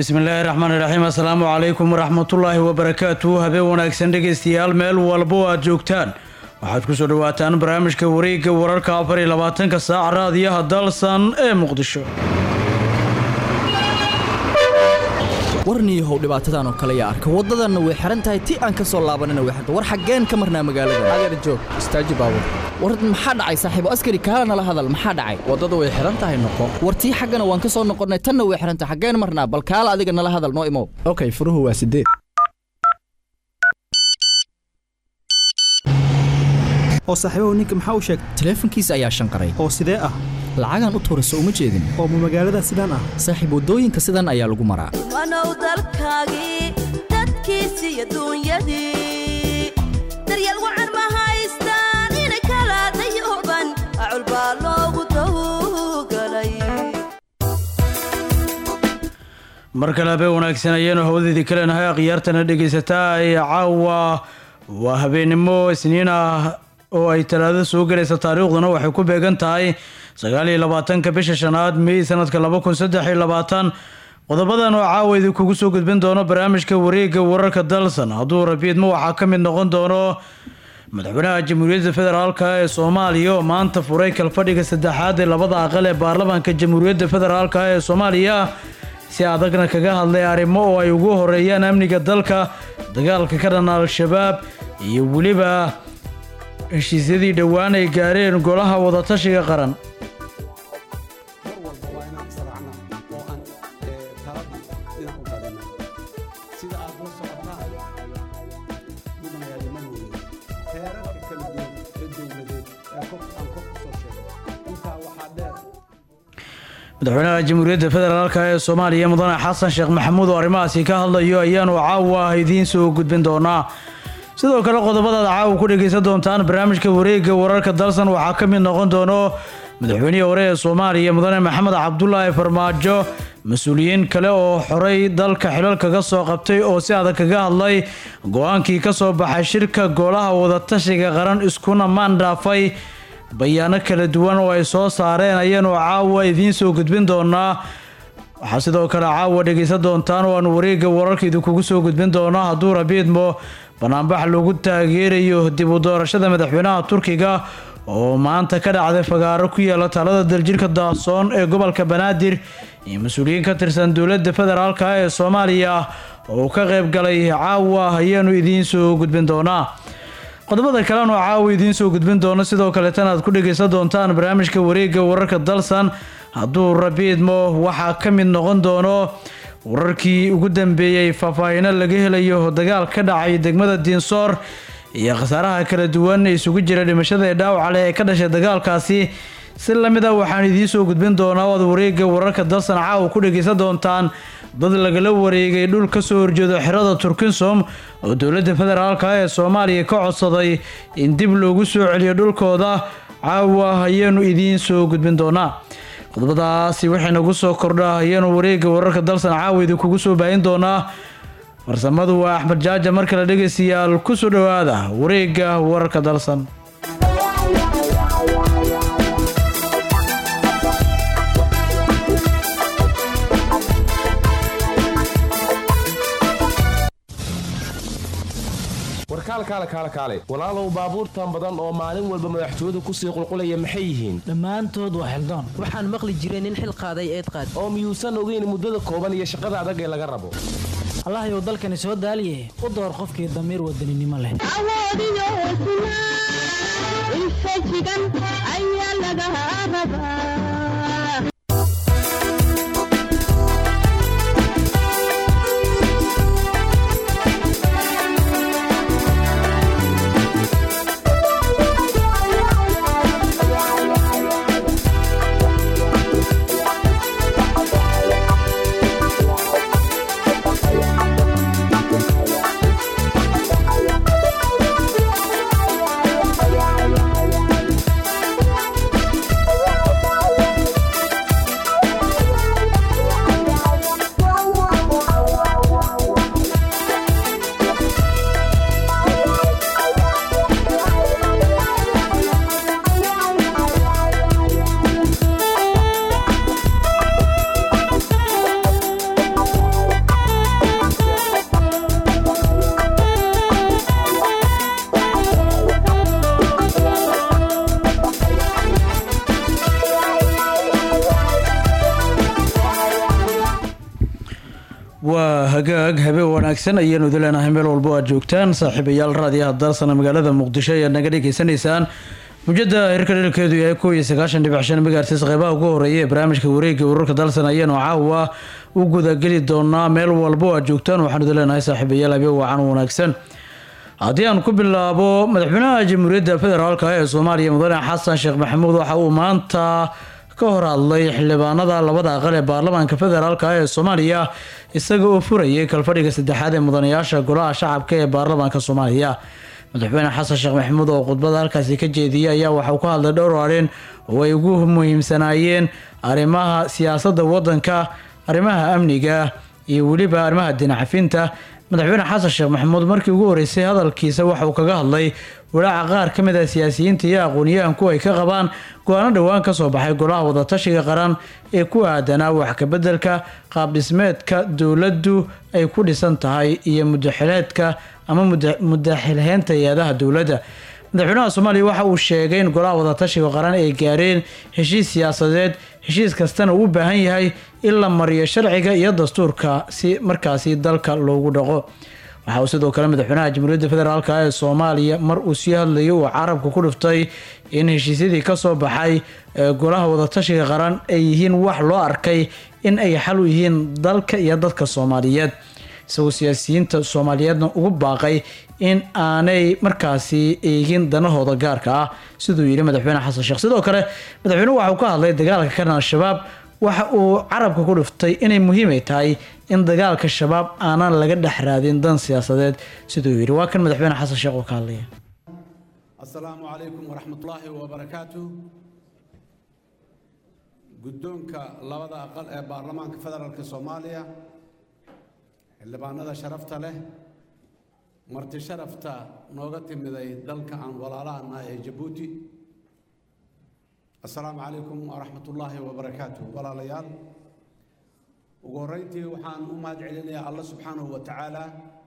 bismillaahi raxmaani raxiim assalaamu calaykum waraxmatullaahi wabarakaatu habeen wanaagsan dhegaystayaal meel walbo aad joogtaan waxaad ku soo dhawaataan barnaamijka wareegga wararka afar iyo labaatanka saac raadiyaha dalsan ee muqdisho warniyahow dhibaatadan oo kale yaa arka waddadanna way xihan tahay ti aan ka soo laabanina way xirta war xaggeen ka marnaa magaalada adeer joog istaaji baabur war maxaa dhacay saaxiibo askari kaala nala hadal maxaa dhacay waddada way xihan tahay noqo war tii xaggana waan ka soo noqonnay tanna way xihan tahay xaggeen marnaa bal kaala adiga nala hadal noo imow okay furuhu waa sideed oo saaxiibahu ninka maxaa u sheegtay taleefankiisa ayaa shanqaray oo sidee ah lacagaan u tuurayso uma jeedin oo ma magaalada sidaan ah saaxiib waddooyinka sidan ayaa lagu maraa wanow dalkaagii dadkiisii adduunyadii daryeel wacan ma haystaan ina kala dayuban acul baa loogu tawgalay mar kale habeen wanaagsan ayaanu hawadeedii kalenahay akhyaartana dhegaysataa ee caawa waa habeennimo isniin ah oo ay talaado soo gelaysa taariikhduna waxay ku beegan tahay sagaal iyo labaatanka bisha shanaad mey sanadka laba kun saddex iyo labaatan qodobadan oo caawa idinkugu soo gudbin doono barnaamijka wareegga wararka dalsan hadduu rabiidma waxaa ka mid noqon doono madaxweynaha jamhuuriyadda federaalk ee soomaaliya oo maanta furay kalfadhiga saddexaad ee labada aqal ee baarlamaanka jamhuuriyadda federaalk ee soomaaliya si adagna kaga hadlay arrimo oo ay ugu horeeyaan amniga dalka dagaalka ka dhan al-shabaab iyo weliba heshiisyadii dhowaan ay gaareen golaha wadatashiga qaran mar walba waa inaan israacnaa oo aan taladii dhinac u badina sida aad la socotaan mudanayaali ma hooye heerarka kala duwan ee dowladeed ee kor aan kor ku soo sheegay intaa waxaa dheer madaxweynaha jamhuuriyadda federaalk ee soomaaliya mudane xasan sheekh maxamuud oo arrimahaasi ka hadlayo ayaanu caawa idiin soo gudbin doonaa sidoo kale qodobadaad caawa ku dhegaysan doontaan barnaamijka wareegga wararka dalsan waxaa ka mid noqon doono madaxweynihii hore ee soomaaliya mudane maxamed cabdulaahi farmaajo mas-uuliyiin kale oo xoray dalka xilal kaga soo qabtay oo si adag kaga hadlay go-aankii ka soo baxay shirka golaha wadatashiga qaran iskuna maandhaafay bayaano kala duwan oo ay soo saareen ayaanu caawa idiin soo gudbin doonaa waxaa sidoo kale caawa dhegaysan doontaan oo aanu wareegga wararka idinkugu soo gudbin doonaa hadduu rabiidmo banaanbax lagu taageerayo dib u doorashada madaxweynaha turkiga oo maanta ka dhacday fagaaro ku yaala talada daljirka daasoon ee gobolka banaadir iyo mas-uuliyiin ka tirsan dowladda federaalk ee soomaaliya oo ka qayb galay caawa ayaanu idiin soo gudbin doonaa qodobada kalena oo caawa idiin soo gudbin doono sidoo kaleetana aad ku dhegaysan doontaan barnaamijka wareegga wararka dalsan hadduu rabiidmo waxaa ka mid noqon doono wararkii ugu dambeeyey faahfaahino laga helayo dagaal ka dhacay degmada diinsoor iyo khasaaraha kala duwan isugu jira dhimashada ee dhaawaca leh ee ka dhashay dagaalkaasi si lamid ah waxaan idiin soo gudbin doonaa oad wareegga wararka dalsan caawa ku dhegaysan doontaan dad lagala wareegay dhul ka soo horjeedo xerada turkinsom oo dowladda federaalk ee soomaaliya ka codsaday in dib loogu soo celiyo dhulkooda caawa ayaanu idiin soo gudbin doonaa qodobadaasi waxay nagu soo kordha ayaanu wareegga wararka dalsan caawa idinkugu soo baahin doonaa farsamadu waa axmed jaaja mar kale dhegaystayaal ku soo dhowaada wareegga wararka dalsan warkaalkaale kaale kaale walaalow baabuurtan badan oo maalin walba madaxtooyadu kusii qulqulaya maxay yihiin dhammaantood waa xildaan waxaan maqli jiray nin xil qaaday eed qaad oo miyuusan ogeyn muddada kooban iyo shaqada adag ee laga rabo allahayow dalkani soo daaliye u door qofkii damiir wadaninimo leh awoodiyo hesnaa infajigan ayaa laga rabaa hagaag habe wanaagsan ayaanu idin leenahay meel walbo aad joogtaan saaxiibayaal raadiyaha dalsana magaalada muqdisho ayaad naga dhegaysanaysaan mujada hirka dherkeedu yahay kow iyo sagaashan dhibic shan megahertz qeybaha ugu horeeya ee barnaamijka wareegga wararka dalsan ayaanu caawa u gudageli doonaa meel walbo aad joogtaan waxaanu idin leenahay saaxiibayaal habe wacan wanaagsan haddii aan ku bilaabo madaxweynaha jamhuuriyadda federaalk ee soomaaliya mudane xasan sheekh maxamuud waxa uu maanta ka hor hadlay xildhibaanada labada aqal ee baarlamaanka federaalk ee soomaaliya isaga oo furayay kalfadhiga saddexaad ee mudanayaasha golaha shacabka ee baarlamaanka soomaaliya madaxweyne xasan sheekh maxamuud oo khudbada halkaasi ka jeediyay ayaa waxauu ka hadlay dhowr arrin oo ay ugu muhiimsanaayeen arrimaha siyaasadda waddanka arrimaha amniga iyo weliba arrimaha dinacafinta madaxweyne xasan sheekh maxamuud markii ugu horeysay hadalkiisa waxa uu kaga hadlay walaaca qaar ka mid ah siyaasiyiinta iyo aqoon-yahanku ay ka qabaan go-aano dhowaan kasoo baxay golaha wadatashiga qaran ee ku aadanaa wax kabeddelka qaabdhismeedka dowladdu ay ku dhisan tahay iyo mudaxileedka ama mudaxilheynta hay-adaha dowladda madaxweynaha soomaaliya waxa uu sheegay in golaha wadatashiga qaran ay gaareen heshiis siyaasadeed heshiis kastana uu u baahan yahay in la mariyo sharciga iyo dastuurka si markaasi dalka loogu dhaqo waxa uu sidoo kale madaxweynaha jamhuuriyadda federaalk ee soomaaliya mar uu sii hadlayay uu carabka ku dhiftay in heshiisyadii kasoo baxay golaha wadatashiga qaran ay yihiin wax loo arkay in ay xal u yihiin dalka iyo dadka soomaaliyeed isagoo siyaasiyiinta soomaaliyeedna ugu baaqay in aanay markaasi eegin danahooda gaarka ah siduu yidhi madaxweyne xasan sheekh sidoo kale madaxweynuhu waxauu ka hadlay dagaalka ka dhan al-shabaab waxa uu carabka ku dhiftay inay muhiimay tahay in dagaalka shabaab aanan laga dhex raadin dan siyaasadeed siduu yidhi waa kan madaxweyne xasan sheekh oo ka hadlaya asalaamu calaykum waraxmatullaahi wabarakaatu guddoonka labada aqal ee baarlamaanka federaalka soomaaliya xildhibaanada sharafta leh marti sharafta nooga timiday dalka aan walaalahana ee jabuuti assalaamu calaykum waraxmatullaahi wabarakaatu walaalayaal ugu horreyntii waxaan u mahad celinayaa alla subxaanahu wa tacaala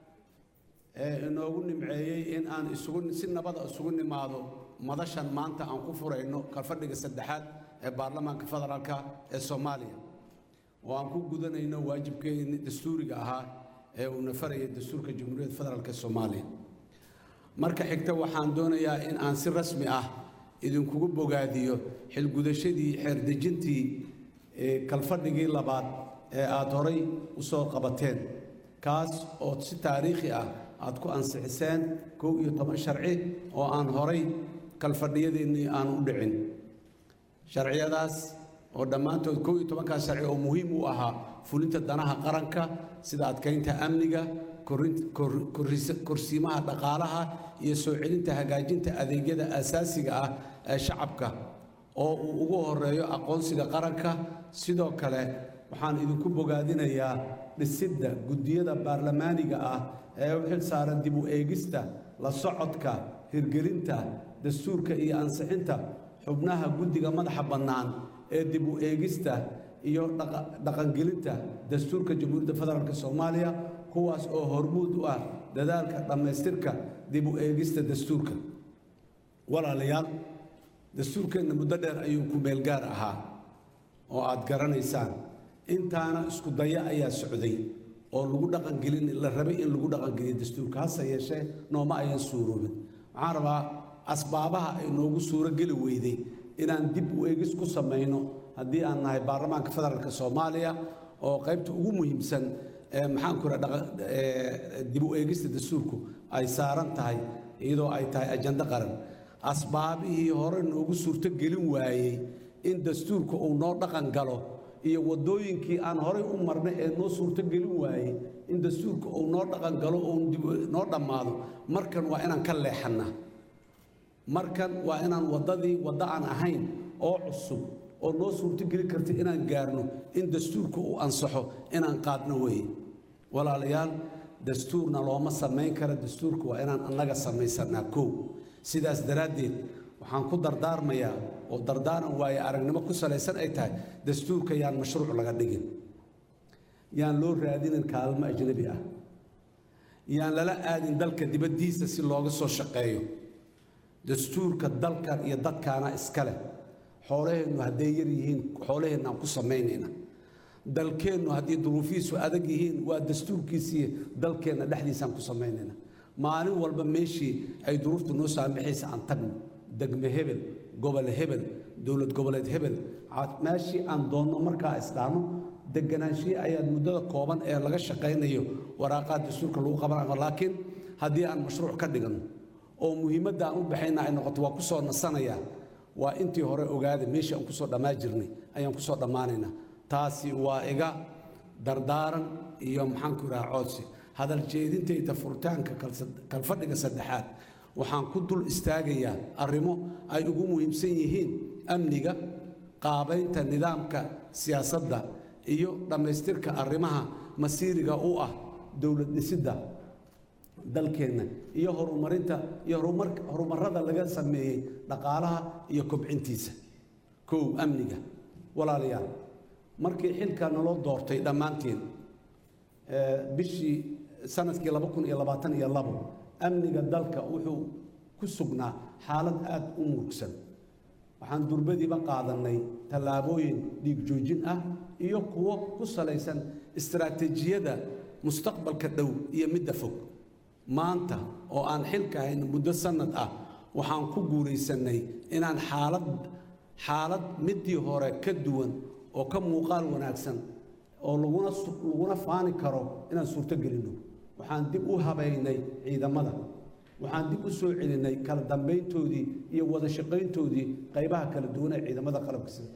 ee inoogu nimceeyey in aan isugu si nabada isugu nimaado madashan maanta aan ku furayno kalfadhiga saddexaad ee baarlamaanka federaalka ee soomaaliya oo aan ku gudanayno waajibkeeni dastuuriga ahaa ee uuna faraya dastuurka jamhuuriyadda federaalk ee soomaaliya marka xigta waxaan doonayaa in aan si rasmi ah idinkugu bogaadiyo xilgudashadii xeerdejintii kalfadhigii labaad ee aada horay u soo qabateen kaas oo si taariikhi ah aad ku ansixiseen kow iyo toban sharci oo aan horay kalfadhiyadeennii aan u dhicin sharciyadaas oo dhammaantood kow iyo tobankaas sharci oo muhiim u ahaa fulinta danaha qaranka sida adkaynta amniga korsiimaha dhaqaalaha iyo soo celinta hagaajinta adeegyada asaasiga ah ee shacabka oo uu ugu horeeyo aqoonsiga qaranka sidoo kale waxaan idinku bogaadinayaa dhisidda guddiyada baarlamaaniga ah ee u xil saaran dib u eegista la socodka hirgelinta dastuurka iyo ansixinta xubnaha guddiga madaxa bannaan ee dib u eegista iyo dhaqangelinta dastuurka jamhuuriyadda federaalk soomaaliya kuwaas oo hormuud u ah dadaalka dhammaystirka dib u eegista dastuurka walaalayaal dastuurkeenna muddo dheer ayuu ku meelgaar ahaa oo aad garanaysaan intaana isku daya ayaa socday oo lagu dhaqangelin la rabay in lagu dhaqangeliyo dastuurka hase yeeshee nooma ayan suuroobin waxaan rabaa asbaabaha ay noogu suuro geli weyday inaan dib u eegis ku samayno haddii aan nahay baarlamaanka federaalk soomaaliya oo qaybta ugu muhiimsan ee maxaanku ra dib u eegista dastuurku ay saaran tahay iyadoo ay tahay ajando qaran asbaabihii hore noogu suurto gelin waayey in dastuurka uu noo dhaqan galo iyo waddooyinkii aan horay u marnay ee noo suurto gelin waayey in dastuurka uu noo dhaqan galo oo noo dhammaado markan waa inaan ka leexannaa markan waa inaan waddadii waddo aan ahayn oo cusub oo noo suurto geli karta inaan gaarno in dastuurka uu ansaxo inaan qaadno weeye walaalayaal dastuurna looma samayn kara dastuurka waa inaan annaga samaysanaa kow sidaas daraaddeed waxaan ku dardaarmayaa oo dardaaran waaye aragnimo ku salaysan ay tahay dastuurka yaan mashruuc laga dhigin yaan loo raadinin kaalmo ajnabi ah yaan lala aadin dalka dibaddiisa si looga soo shaqeeyo dastuurka dalkan iyo dadkaana iska leh xoolaheennu hadday yar yihiin xoolaheenna aan ku samaynayna dalkeennu haddii duruufihiisu adag yihiin waa dastuurkiisii dalkeenna dhexdiisaan ku samaynayna maalin walba meeshii ay duruuftu noo saamaxaysa aan tagno degme hebel gobol hebel dowlad goboleed hebel ca- meeshii aan doonno markaa isdhaano deganaanshihi ayaad muddada kooban ee laga shaqaynayo waraaqaha dastuurka lagu qabanayo laakiin haddii aan mashruuc ka dhiganno oo muhiimadda aan u baxayna ay noqoto waa ku soo nasanayaa waa intii hore ogaada meeshii aan kusoo dhammaan jirnay ayaan kusoo dhammaanaynaa taasi waa iga dardaaran iyo maxaanku idhaha coodsi hadal jeedintayda furitaanka kalsa- kalfadhiga saddexaad waxaan ku dul istaagayaa arrimo ay ugu muhiimsan yihiin amniga qaabaynta nidaamka siyaasadda iyo dhammaystirka arrimaha masiiriga u ah dowlad dhisidda dalkeenna iyo horumarinta iyo horumar- horumarrada laga sameeyey dhaqaalaha iyo kobcintiisa kow amniga walaalayaal markii xilka naloo doortay dhammaanteen ee, bishii sanadkii laba kun iyo labaatan iyo labo amniga dalka wuxuu ku sugnaa xaalad aad u murugsan waxaan durbadiiba qaadannay tallaabooyin dhiig joojin ah iyo kuwo ku salaysan istaraatiijiyada mustaqbalka dhow iyo midda fog maanta oo aan xilka hayn muddo sannad ah waxaan ku guulaysannay inaan xaalad xaalad middii hore ka duwan oo ka muuqaal wanaagsan oo laguna su- laguna faani karo inaan suurto gelinno waxaan dib u habaynay ciidamada waxaan dib u soo celinay kala dambayntoodii iyo wada shaqayntoodii qaybaha kala duwan ee ciidamada qalabka sida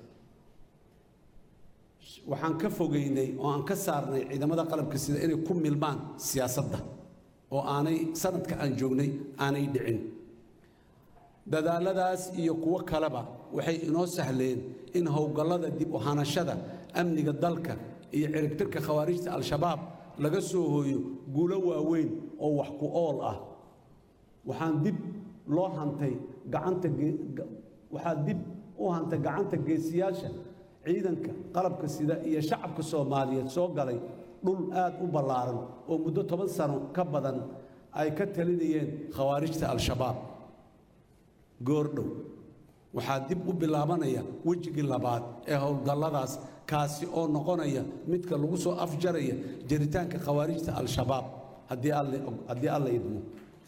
waxaan ka fogeynay oo aan ka saarnay ciidamada qalabka sida inay ku milmaan siyaasadda oo aanay sanadka aan joognay aanay dhicin dadaaladaas iyo kuwo kaleba waxay inoo sahleen in howlgallada dib u hanashada amniga dalka iyo ciribtirka khawaarijta al-shabaab laga soo hooyo guulo waaweyn oo wax ku ool ah waxaan dib loo hantay gacanta ge- ga- waxaa dib u hantay gacanta geesiyaasha ciidanka qalabka sida iyo shacabka soomaaliyeed soo galay dhul aad u ballaaran oo muddo toban sano ka badan ay ka talinayeen khawaarijta al-shabaab goordhow waxaa dib u bilaabanaya wejigii labaad ee howlgalladaas kaasi oo noqonaya midka lagu soo afjaraya jiritaanka khawaarijta al-shabaab haddii alle- haddii alla idmo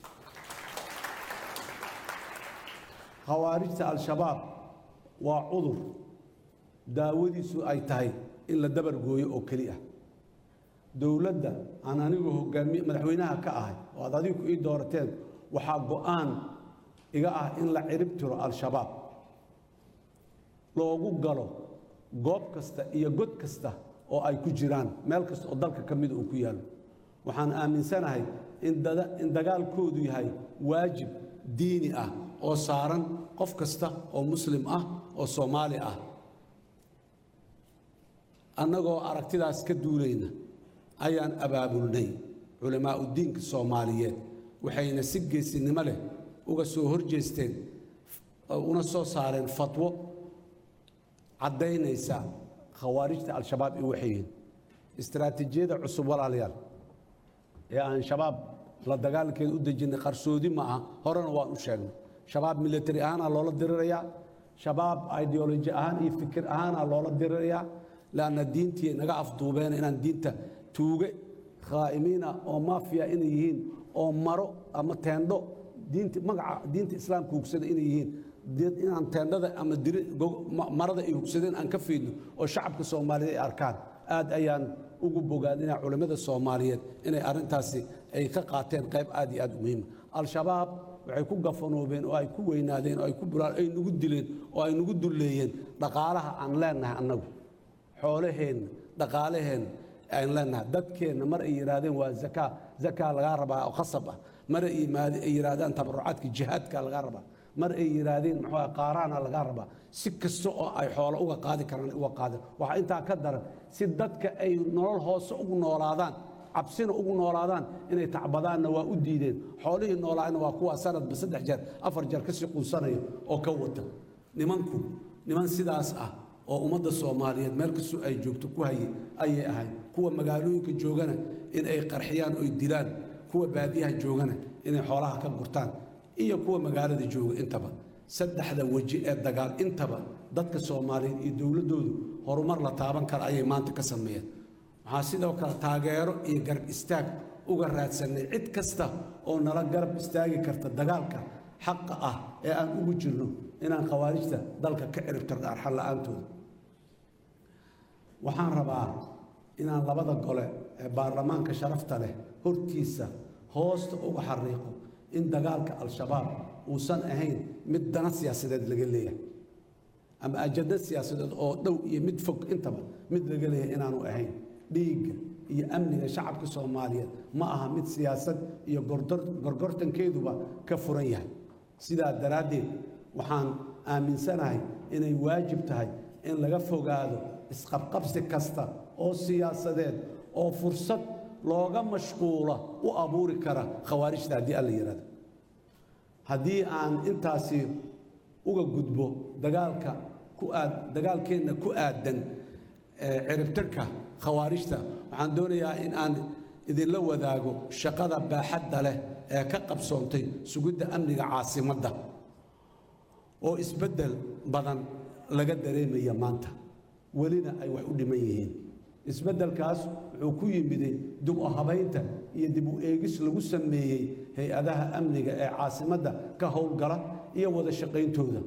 khawaarijta al-shabaab waa cudur daawadiisu ay tahay in la dabar gooyo oo keli ah dowladda aan anigu hogaamiye madaxweynaha ka ahay oo aad adigu ii doorateen waxaa go'aan iga ah in la cirib tiro al-shabaab loogu galo goob kasta iyo god kasta oo ay ku jiraan meel kasta oo dalka ka mida uu ku yaallo waxaan aaminsanahay in dada- in dagaalkoodu yahay waajib diini ah oo saaran qof kasta oo muslim ah oo soomaali ah annagoo aragtidaas ka duulayna ayaan abaabulnay culammaa'udiinka soomaaliyeed waxayna si geesinimo leh uga soo horjeesteen una soo saareen fatwo caddaynaysa khawaarijta al-shabaab iyo waxay yihiin istaraatiijiyada cusub walaalayaal ee aan shabaab la dagaalankeeda u dejinnay qarsoodi ma aha horena waan u sheegnay shabaab military ahaanaa loola dirirayaa shabaab ideoloji ahaan iyo fikir ahaanaa loola dirirayaa laanna diintii naga afduubeen inaan diinta tuuge khaa'imiina oo maafiya inay yihiin oo maro ama teendho diinta magaca diinta islaamka hugsada inay yihiin dee inaan teendhada ama diri go- ma- marada ay hugsadeen aan ka fiidno oo shacabka soomaaliyeed ay arkaan aad ayaan ugu bogaadinaa culimmada soomaaliyeed inay arrintaasi ay ka qaateen qayb aad iyo aad u muhiima al-shabaab waxay ku gafanoobeen oo ay ku weynaadeen oo ay ku bulaan ay nagu dileen oo ay nagu dulleeyeen dhaqaalaha aan leenahay annagu xoolaheenna dhaqaalaheenna aan leenahay dadkeenna mar ay yidhaahdeen waa zakaa zakaa lagaa rabaa oo khasab ah mar ay yimaade- ay yidhaahdaan tabarucaadka jihaadka lagaa rabaa mar ay yidhaahdeen muxuu ah qaaraana lagaa rabaa si kasta oo ay xoolo uga qaadi karaan ay uga qaadeen waxaa intaa ka daran si dadka ay nolol hoose ugu noolaadaan cabsina ugu noolaadaan inay tacbadaanna waa u diideen xoolihii noolaayna waa kuwa sanadba saddex jeer afar jeer kasii quusanaya oo ka wata nimanku niman sidaas ah oo ummadda soomaaliyeed meel kastoo ay joogto ku haye ayay ahayd kuwa magaalooyinka joogana in ay qarxiyaan oy dilaan kuwa baadiyaha joogana inay xoolaha ka gurtaan iyo kuwa magaalada jooga intaba saddexda weji ee dagaal intaba dadka soomaaliyeed iyo dowladdoodu horumar la taaban kara ayay maanta ka sameeyeen waxaan sidoo kale taageero iyo garab istaag uga raadsanay cid kasta oo nala garab istaagi karta dagaalka xaqa ah ee aan ugu jirno inaan khawaarijta dalka ka ciribtirno arxan la'aantooda waxaan rabaa inaan labada gole ee baarlamaanka sharafta leh hortiisa hoosta uga xariiqo in dagaalka al-shabaab uusan ahayn mid dana siyaasadeed laga leeyahay ama ajado siyaasadeed oo dhow iyo mid fog intaba mid laga leeyahay inaanu ahayn dhiigga iyo amniga shacabka soomaaliyeed ma aha mid siyaasad iyo gorgortankeeduba ka furan yahay sidaa daraaddeed waxaan aaminsanahay inay waajib tahay in laga fogaado isqabqabsi kasta oo siyaasadeed oo fursad looga mashquula u abuuri kara khawaarijta haddii alla yidhahdo haddii aan intaasi uga gudbo dagaalka ku aad dagaalkeenna ku aadan ciribtirka khawaarijta waxaan doonayaa in aan idinla wadaago shaqada baaxadda leh ee ka qabsoontay sugidda amniga caasimadda oo isbeddel badan laga dareemaya maanta welina ay wax u dhiman yihiin isbeddelkaas wuxuu ku yimiday dib u habaynta iyo dib u eegis lagu sameeyey hay-adaha amniga ee caasimadda ka howlgala iyo wada shaqayntooda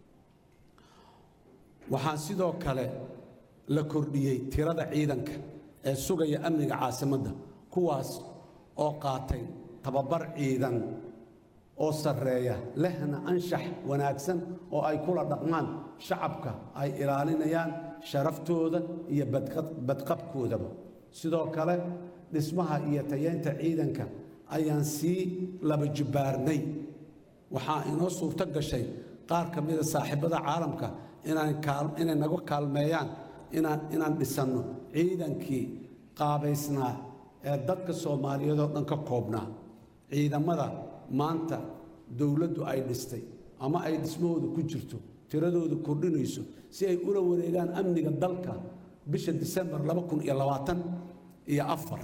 waxaan sidoo kale la kordhiyey tirada ciidanka ee sugaya amniga caasimadda kuwaas oo qaatay tababar ciidan oo sarreeya lehna anshax wanaagsan oo ay kula dhaqmaan shacabka ay ilaalinayaan sharaftooda iyo badqabkoodaba sidoo kale dhismaha iyo tayeynta ciidanka ayaan sii laba jibbaarnay waxaa inoo suurto gashay qaar ka mida saaxiibada caalamka inay naga kaalmeeyaan inaan dhisanno ciidankii qaabaysnaa ee dadka soomaaliyeed oo dhan ka koobnaa ciidamada maanta dowladdu ay dhistay ama ay dhismahooda ku jirto tiradooda kordhinayso si ay ula wareegaan amniga dalka bisha disembar laba kun iyo labaatan iyo afar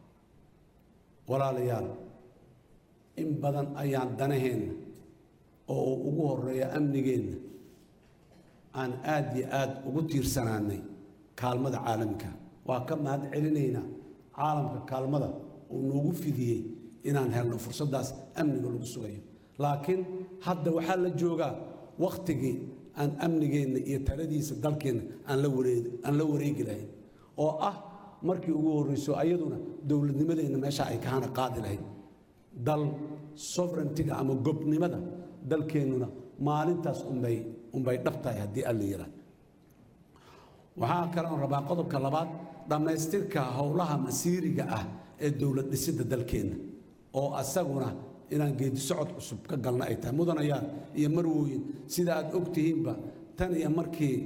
walaalayaal in badan ayaan danaheenna oo uu ugu horeeya amnigeenna aan aad iyo aad ugu tiirsanaanay kaalmada caalamka waa ka mahad celinaynaa caalamka kaalmada uu noogu fidiyey inaan helno fursaddaas amniga lagu sugayo laakiin hadda waxaa la joogaa wakhtigii aan amnigeenna iyo taladiisa dalkeenna aan la wareegi lahayn oo ah markii ugu horreyso ayaduna dowladnimadeenna meesha ay kahana qaadi lahayd dal sovereigntiga ama gobnimada dalkeennuna maalintaas unbay unbay dhab tahay haddii alla yidhaah waxaa kaleon rabaa qodobka labaad dhammaystirka howlaha masiiriga ah ee dowlad dhisidda dalkeenna oo asaguna inaan geedi socod cusub ka galna ay tahay mudanayaan iyo marwooyin sida aad og tihiinba tan iyo markii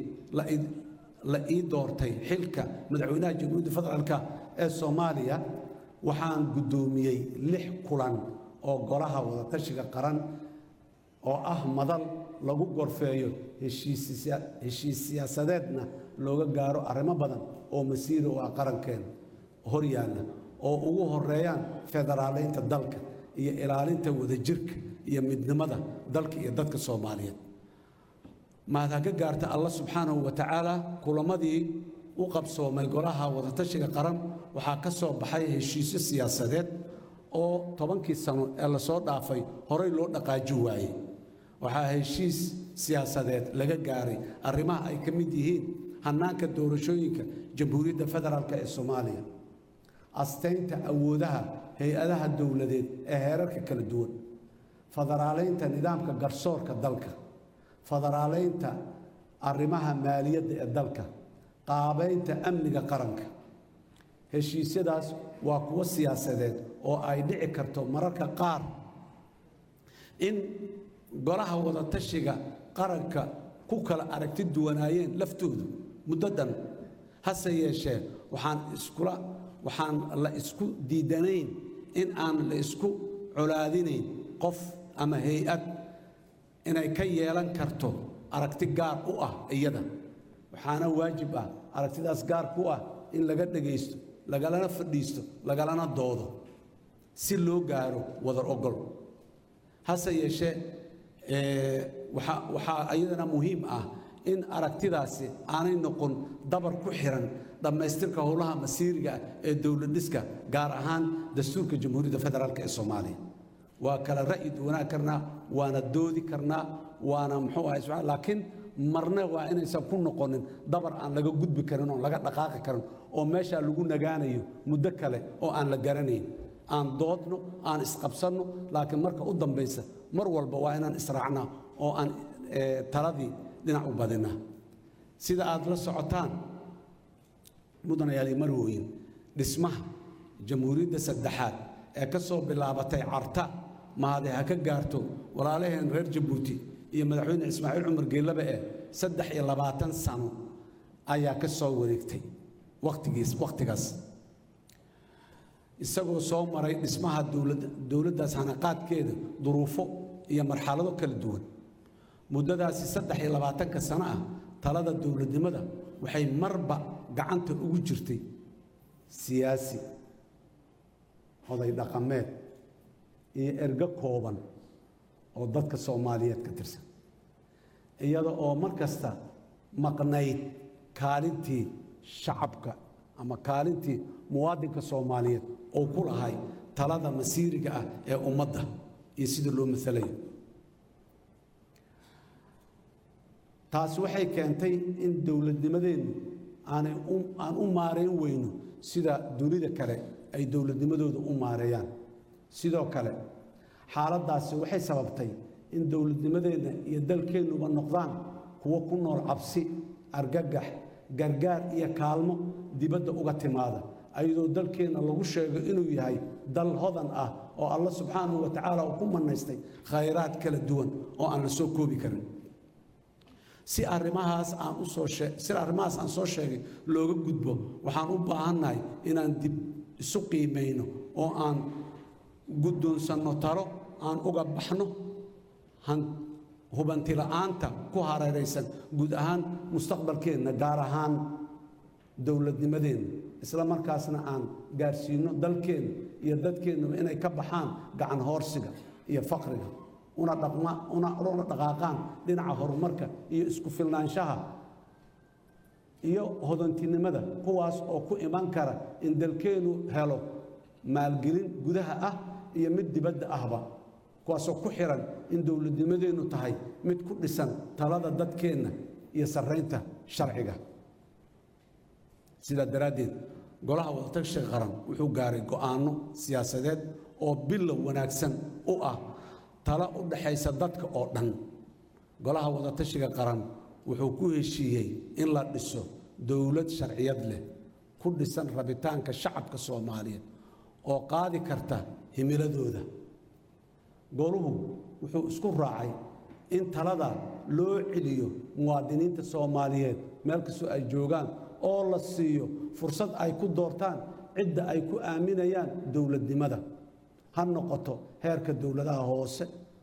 la ii doortay xilka madaxweynaha jamhuuriyadda federaalka ee soomaaliya waxaan guddoomiyey lix kulan oo golaha wadatashiga qaran oo ah madal lagu gorfeeyo heshiis siyaasadeedna looga gaaro arrimo badan oo masiiri u ah qarankeena hor yaalla oo ugu horeeyaan federaaleynta dalka iyo ilaalinta wadajirka iyo midnimada dalka iyo dadka soomaaliyeed mahad ha ka gaarta allah subxaanahu wa tacaala kulamadii u qabsoomay golaha wadatashiga qaran waxaa ka soo baxay heshiisyo siyaasadeed oo tobankii sano ee lasoo dhaafay horey loo dhaqaaji waayey waxaa heshiis siyaasadeed laga gaaray arrimaha ay ka mid yihiin hannaanka doorashooyinka jamhuuriyadda federaalk ee soomaaliya astaynta awoodaha hay-adaha dowladeed ee heerarka kala duwan federaaleynta nidaamka garsoorka dalka federaaleynta arrimaha maaliyadda ee dalka qaabaynta amniga qaranka heshiisyadaas waa kuwo siyaasadeed oo ay dhici karto mararka qaar in golaha wadatashiga qaranka ku kala aragti duwanaayeen laftoodu muddadan hase yeeshee waxaan iskula waxaan la isku diidanayn in aan la isku colaadinayn qof ama hay-ad inay ka yeelan karto aragti gaar u ah iyada waxaana waajib ah aragtidaas gaar ku ah in laga dhegaysto lagalana fadhiisto lagalana doodo si loo gaaro wadar ogol hase yeeshee Ee, waxaa waxaa iyadana muhiim ah in aragtidaasi aanay noqon dabar ku xiran dhammaystirka howlaha masiiriga ah ee dowladhiska gaar ahaan dastuurka jamhuuriyadda federaalk ee soomaaliya waa kala ra'yi duwanaan karnaa waana doodi karnaa waana muxuu ahay subxaan- laakiin marna waa inaysan ku noqonin dabar aan laga gudbi karin oo laga dhaqaaqi karin oo meeshaa lagu nagaanayo muddo kale oo aan la garanayn aan doodno aan isqabsanno laakiin marka u dambaysa mar walba waa inaan israacnaa oo aan eh, taladii dhinac u badinaa sida aad la socotaan mudanayaal iyo marwooyin dhismaha jamhuuriyadda saddexaad ee ka soo bilaabatay carta mahade ha ka gaarto walaalaheen reer jabuuti iyo madaxweyne ismaaciil cumar geellaba eh saddex iyo labaatan sano ayaa ka soo wareegtay waqtigiis waqtigaas isagoo soo maray dhismaha dowladda dowladdaas hanaqaadkeeda duruufo iyo marxalado kala duwan muddadaasi saddex iyo labaatanka sano ah talada dowladnimada waxay marba gacanta ugu jirtay siyaasi oday dhaqameed iyo ergo kooban oo dadka soomaaliyeed ka tirsan iyada oo mar kasta maqnayd kaalintii shacabka ama kaalintii muwaadinka soomaaliyeed oo ku lahay talada masiiriga ah ee ummadda iyo sida loo masalayo taasi waxay keentay in dowladnimadeennu aanay u- aan u maarayn weyno sida dunida kale ay dowladnimadooda u maareeyaan sidoo kale xaaladdaasi waxay sababtay in dowladnimadeenna iyo dalkeennuba noqdaan kuwo ku nool cabsi argagax gargaar iyo kaalmo dibadda uga timaada ayadoo dalkeenna lagu sheego inuu yahay dal hodan ah oo alla subxaanahu wa tacaala uu ku mannaystay khayraad kala duwan oo aan la soo koobi karin si arrimahaas aan u soo shee si arrimahaas aan soo sheegay looga gudbo waxaan u baahannahay inaan dib isu qiimayno oo aan guddoonsanno talo aan uga baxno han hubanti la'aanta ku hareeraysan guud ahaan mustaqbalkeenna gaar ahaan dowladnimadeenna isla markaasna aan gaarsiino dalkeenna iyo dadkeennuba inay ka baxaan gacan hoorsiga iyo faqriga una dhaqma una una dhaqaaqaan dhinaca horumarka iyo isku filnaanshaha iyo hodantinimada kuwaas oo ku iman kara in dalkeennu helo maalgelin gudaha ah iyo mid dibadda ahba kuwaasoo ku xiran in dowladnimadeennu tahay mid ku dhisan talada dadkeenna iyo sarraynta sharciga sidaa daraaddeed golaha wadatashiga qaran wuxuu gaaray go'aanno siyaasadeed oo bilow wanaagsan u ah tala u dhaxaysa dadka oo dhan golaha wadatashiga qaran wuxuu ku heshiiyey in la dhiso dowlad sharciyad leh ku dhisan rabitaanka shacabka soomaaliyeed oo qaadi karta himiladooda goluhu wuxuu isku raacay in talada loo celiyo muwaadiniinta soomaaliyeed meel kastoo ay joogaan oo la siiyo fursad ay ku doortaan cidda ay ku aaminayaan dowladnimada ha noqoto heerka dowladaha hoose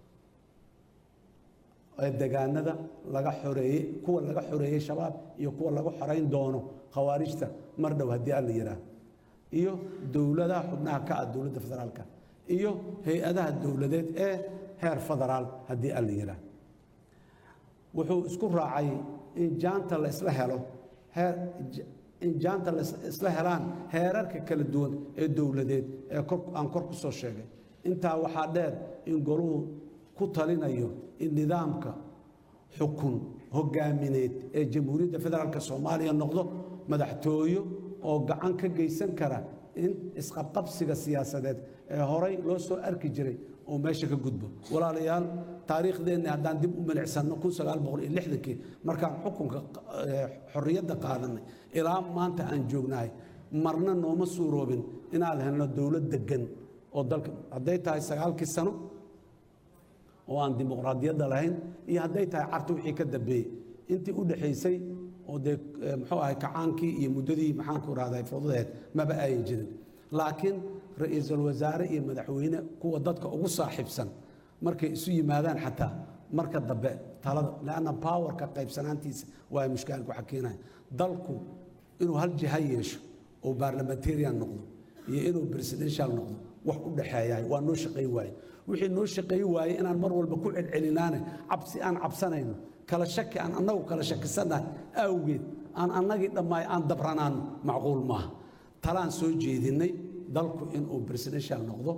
ee degaanada laga xoreeyey kuwa laga xoreeyey shabaab iyo kuwa lagu xorayn doono khawaarijta mar dhow haddii aan la yidhaah iyo dowladaha xubnaha ka ah dowladda federaalka iyo hay-adaha dowladeed ee heer federaal haddii aan la yidhaah wuxuu isku raacay in jaanta la isla helo heer in jaanta la isla helaan heerarka kala duwan ee dowladeed ee kor aan kor ku soo sheegay intaa waxaa dheer in goluhu ku talinayo in nidaamka xukun hogaamineed ee jamhuuriyadda federaalk soomaaliya noqdo madaxtooyo oo gacan ka geysan kara in isqabqabsiga siyaasadeed ee horay loo soo arki jiray oo meesha ka gudbo walaalayaal taariikhdeenni haddaan dib u milicsanno kii markaan xukunka eh, xorriyadda qaadanay ilaa maanta aan joognahay marna nooma suuroobin inaan helno dowlad deggan oo dalka hadday tahay sagaalkii sano oo aan dimuqraadiyadda lahayn iyo hadday tahay carta wixii ka dambeeyey intii u dhexaysay oo dee eh, muxuu ahay kacaankii iyo muddadii maxaanku rahday fududeed maba ayan jirin laakiin ra-iisul wasaare iyo madaxweyne kuwa dadka ugu saaxiibsan markay isu yimaadaan xataa marka dambe talada leanna powerka qaybsanaantiisa waa mushkaalku waxa keenaya dalku inuu hal jiha yeesho oo parliamentarian noqdo iyo inuu presidential noqdo wax u dhexeeyahay waa noo shaqayn waaye wixii noo shaqayn waaye inaan mar walba ku celcelinaane cabsi aan cabsanayno kala shaki aan annagu kala shakisannahay awgeed aan annagii dhammaay aan dabranaano macquul maaha talaan soo jeedinnay dalku inuu presidential noqdo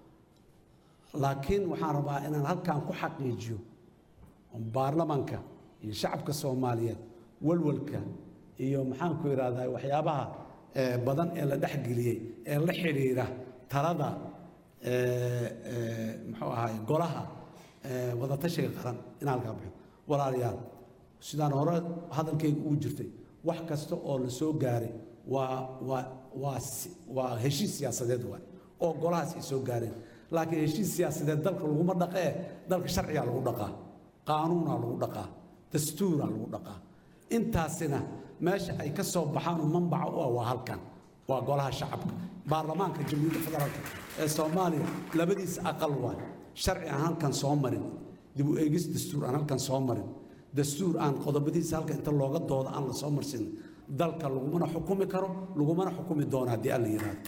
laakiin waxaan rabaa inaan halkan ku xaqiijiyo baarlamanka iyo shacabka soomaaliyeed walwalka iyo maxaanku idhahdaa waxyaabaha eh, badan ee la dhexgeliyey ee la xidhiira talada eh, eh, muxuu ahaay golaha eh, wadatashiga qaran inaan halkaa bixo walaalayaal sidaan hore hadalkayga ugu jirtay wax kasta oo la soo gaaray waa waa waa si- waa heshiis siyaasadeed waay oo golahaas ay soo gaareen laakiin heshiis siyaasadeed dalka laguma dhaqee dalka sharcigaa lagu dhaqaa qaanuunaa lagu dhaqaa dastuuraa lagu dhaqaa intaasina meesha ay ka soo baxaan oo manbaca u ah waa halkan waa golaha shacabka baarlamaanka jamhuuriyadda federaalka ee soomaaliya labadiisa aqal waay sharci aan halkan soo marin dib u eegis dastuur aan halkan soo marin dastuur aan qodobadiisa halka inta looga dooda aan la soo marsin dalka lagumana xukumi karo lagumana xukumi doono haddii alla yidhaahdo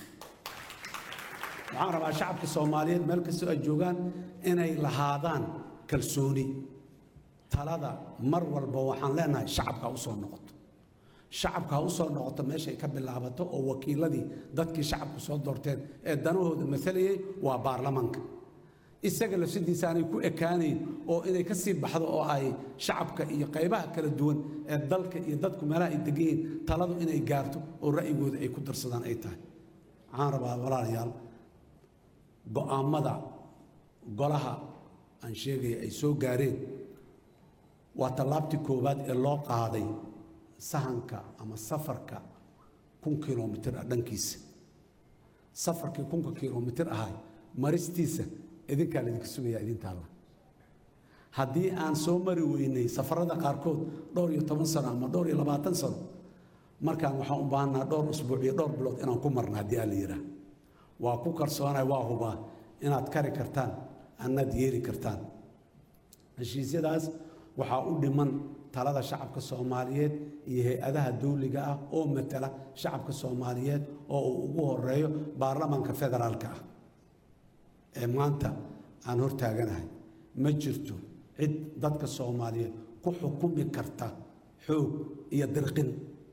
waxaan rabaa shacabka soomaaliyeed meel kastoo ay joogaan inay lahaadaan kalsooni talada mar walba waxaan leenahay shacabka ha u soo noqoto shacabka ha u soo noqoto meeshay ka bilaabato oo wakiiladii dadkii shacabku soo doorteen ee danahooda maalayay waa baarlamaanka isaga lafsadiisa aanay ku ekaanayn oo inay ka sii baxdo oo ay shacabka iyo qaybaha kala duwan ee dalka iyo dadku meelaha ay degan yihiin taladu inay gaarto oo ra'yigooda ay ku darsadaan ay tahay waxaan rabaa walaalayaal go'aammada golaha aan sheegaya ay soo gaareen waa tallaabtii koowaad ee loo qaaday sahanka ama safarka kun kilomitir ah dhankiisa safarkii kunka kilomitir ahay maristiisa idinkaa laydinka sugayaa idintaalla haddii aan soo mari weynay safarada qaarkood dhowr iyo toban sano ama dhowr iyo labaatan sano markaan waxaan u baahanaa dhowr usbuuc iyo dhowr bilood inaan ku marna haddii aa la yidhaah waa ku kalsoonay waa hubaa inaad kari kartaan annaad yeeli kartaan heshiisyadaas waxaa u dhiman talada shacabka soomaaliyeed iyo hay-adaha dawliga ah oo matala shacabka soomaaliyeed oo uu ugu horeeyo baarlamaanka federaalka ah ee maanta aan hortaaganahay ma jirto cid dadka soomaaliyeed ku xukumi karta xoog iyo dirqin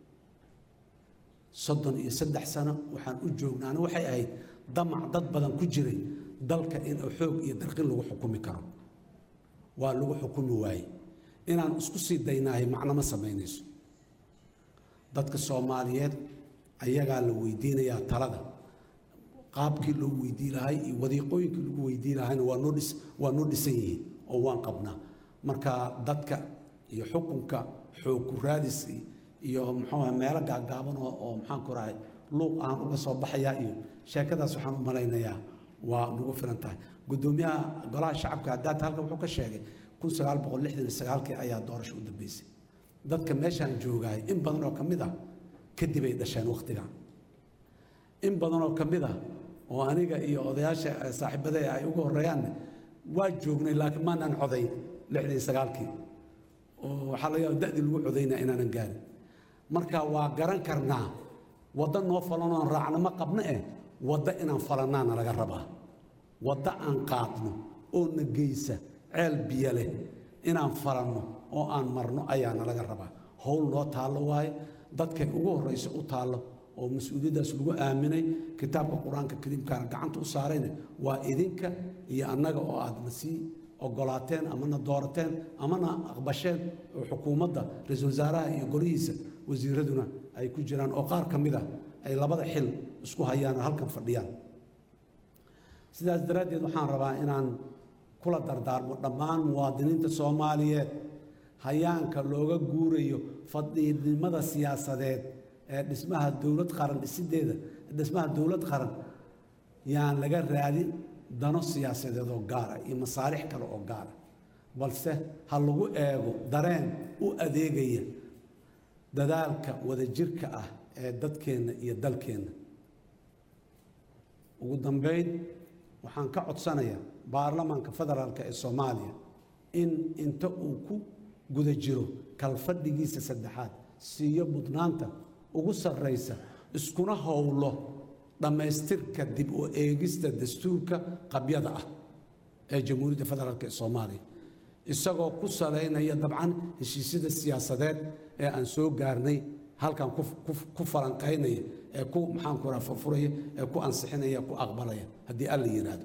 soddon iyo saddex sano waxaan u joognaana waxay ahayd damac dad badan ku jiray dalka in xoog iyo dirqin lagu xukumi karo waa lagu xukumi waaye inaan isku sii daynaahay macno ma samaynayso dadka soomaaliyeed ayagaa la weydiinayaa talada qaabkii loo weydii lahay iyo wadiiqooyinkii lagu weydii lahayna waa noo dhis waa noo dhisan yihiin oo waan qabnaa marka dadka iyo xukunka xoog ku raadis iyo muxuu meelo gaagaaban oo oo maxaan ku rahay luuq aan uga soo baxayaa iyo sheekadaas waxaan u malaynayaa waa nagu filan tahay guddoomiyaha golaha shacabka haddaata halkan wuxuu ka sheegay kun sagaal boqol lixdan iyo sagaalkii ayaa doorasho u dambeysay dadka meeshaan joogahay in badan oo ka mid ah kadib ay dhasheen wakhtiga in badan oo ka mid ah oo aniga iyo odayaasha saaxiibadee ay ugu horreeyaanne waa joognay laakiin maanaan codayn lixdan iyo sagaalkii oo waxaa laga yaaba da'dii lagu codaynaa inaanan gaarin marka waa garan karnaa waddo noo falanoon raacno ma qabno eh waddo inaan falannaana laga rabaa waddo aan qaadno oo na geysa ceel biyo leh inaan falanno oo aan marno ayaana laga rabaa howl noo taallo waaye dadkay ugu horraysa u taallo oo mas-uuliyaddaas lagu aaminay kitaabka qur-aanka kariimkaana gacanta u saarayna waa idinka iyo annaga oo aadna sii ogolaateen amana doorateen amana aqbasheen oo xukuumadda ra-iisul wasaaraha iyo golihiisa wasiiraduna ay ku jiraan oo qaar ka mid ah ay labada xil isku hayaan oo halkan fadhiyaan sidaas daraaddeed waxaan rabaa inaan kula dardaarmo dhammaan muwaadiniinta soomaaliyeed hayaanka looga guurayo fadhiidnimada siyaasadeed ee dhismaha dowlad qaran dhisideeda dhismaha dowlad qaran yaan laga raadin dano siyaasadeed oo gaara iyo masaalix kale oo gaara balse ha lagu eego dareen u adeegaya dadaalka wadajirka ah ee dadkeenna iyo dalkeenna ugu dambayn waxaan ka codsanayaa baarlamaanka federaalka ee soomaaliya in inta uu ku guda jiro kalfadhigiisa saddexaad siiyo mudnaanta ugu sarraysa iskuna howlo dhammaystirka dib u eegista dastuurka qabyada ah ee jamhuuriyadda federaalk ee soomaaliya isagoo ku salaynaya dabcan heshiisyada siyaasadeed ee aan soo gaarnay halkan ku- ku- ku falanqaynaya ee ku maxaanku raha furfuraya ee ku ansixinaya ku aqbalaya haddii alla yidhaahdo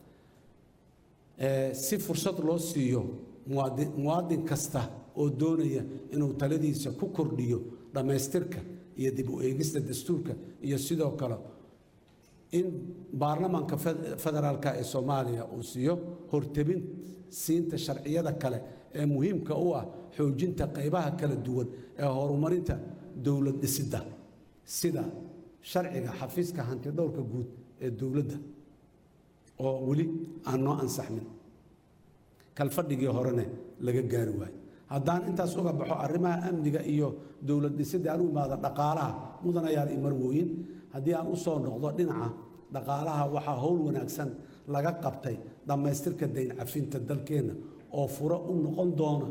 Ee, si fursad loo siiyo muwaadi- muwaadin kasta oo doonaya inuu taladiisa ku kordhiyo dhammaystirka iyo dib u eegista dastuurka iyo sidoo kale in baarlamaanka fe- federaalka ee soomaaliya uu siiyo hortebin siinta sharciyada kale ee muhiimka u ah xoojinta qaybaha kala duwan ee horumarinta dowlad dhisidda sida sharciga xafiiska hantidhowrka guud ee dowladda oo weli aan noo ansaxmin kalfadhigii horene laga gaari waayo haddaan intaas uga baxo arrimaha amniga iyo dowlad dhisidda aan u imaado dhaqaalaha mudanayaal iyo marwooyin haddii aan u soo noqdo dhinaca dhaqaalaha waxaa howl wanaagsan laga qabtay dhammaystirka dayn cafinta dalkeenna oo furo u noqon doona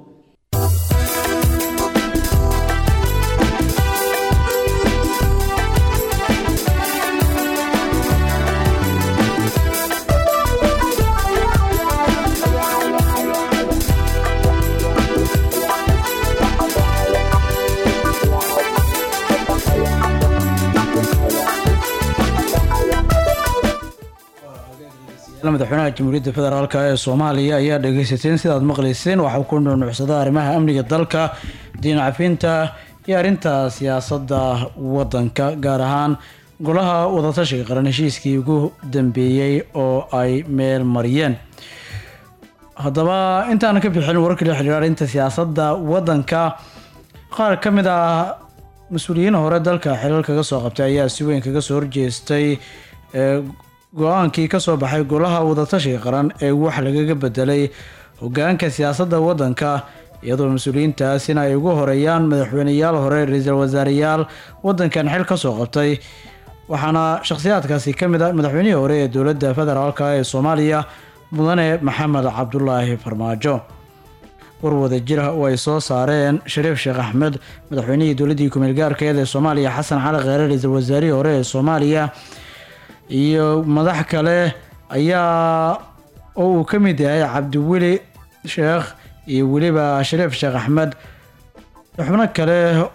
madaxweynaha jamhuuriyadda federaalk ee soomaaliya ayaa dhegeysateen sidaad maqlayseen waxaa ku nunuucsada arrimaha amniga dalka diin cafinta iyo arrinta siyaasadda wadanka gaar ahaan golaha wadatashiga qaran heshiiskii ugu dambeeyey oo ay meel mariyeen haddaba intaan ka bixin wararka la xiriira arrinta siyaasadda wadanka qaar ka mid ah mas-uuliyiin hore dalka xilal kaga soo qabtay ayaa si weyn kaga soo horjeestay ee go-aankii kasoo baxay golaha wadatashiga qaran ee wax lagaga bedelay hogaanka siyaasadda wadanka iyadoo mas-uuliyiintaasina ay ugu horeeyaan madaxweyneyaal hore ra-iisul wasaareyaal wadankan xil kasoo qabtay waxaana shakhsiyaadkaasi ka mid ah madaxweynihii hore ee dowladda federaalk ee soomaaliya mudane maxamed cabdulaahi farmaajo warwada jira oo ay soo saareen shariif sheekh axmed madaxweynihii dowladdii kumeel gaarkeed ee soomaaliya xasan cali kheyre ra-iisul wasaarihii hore ee soomaaliya iyo madax kale ayaa oo uu ka mid yahay cabdiweli sheekh iyo weliba shariif sheekh axmed xubno kale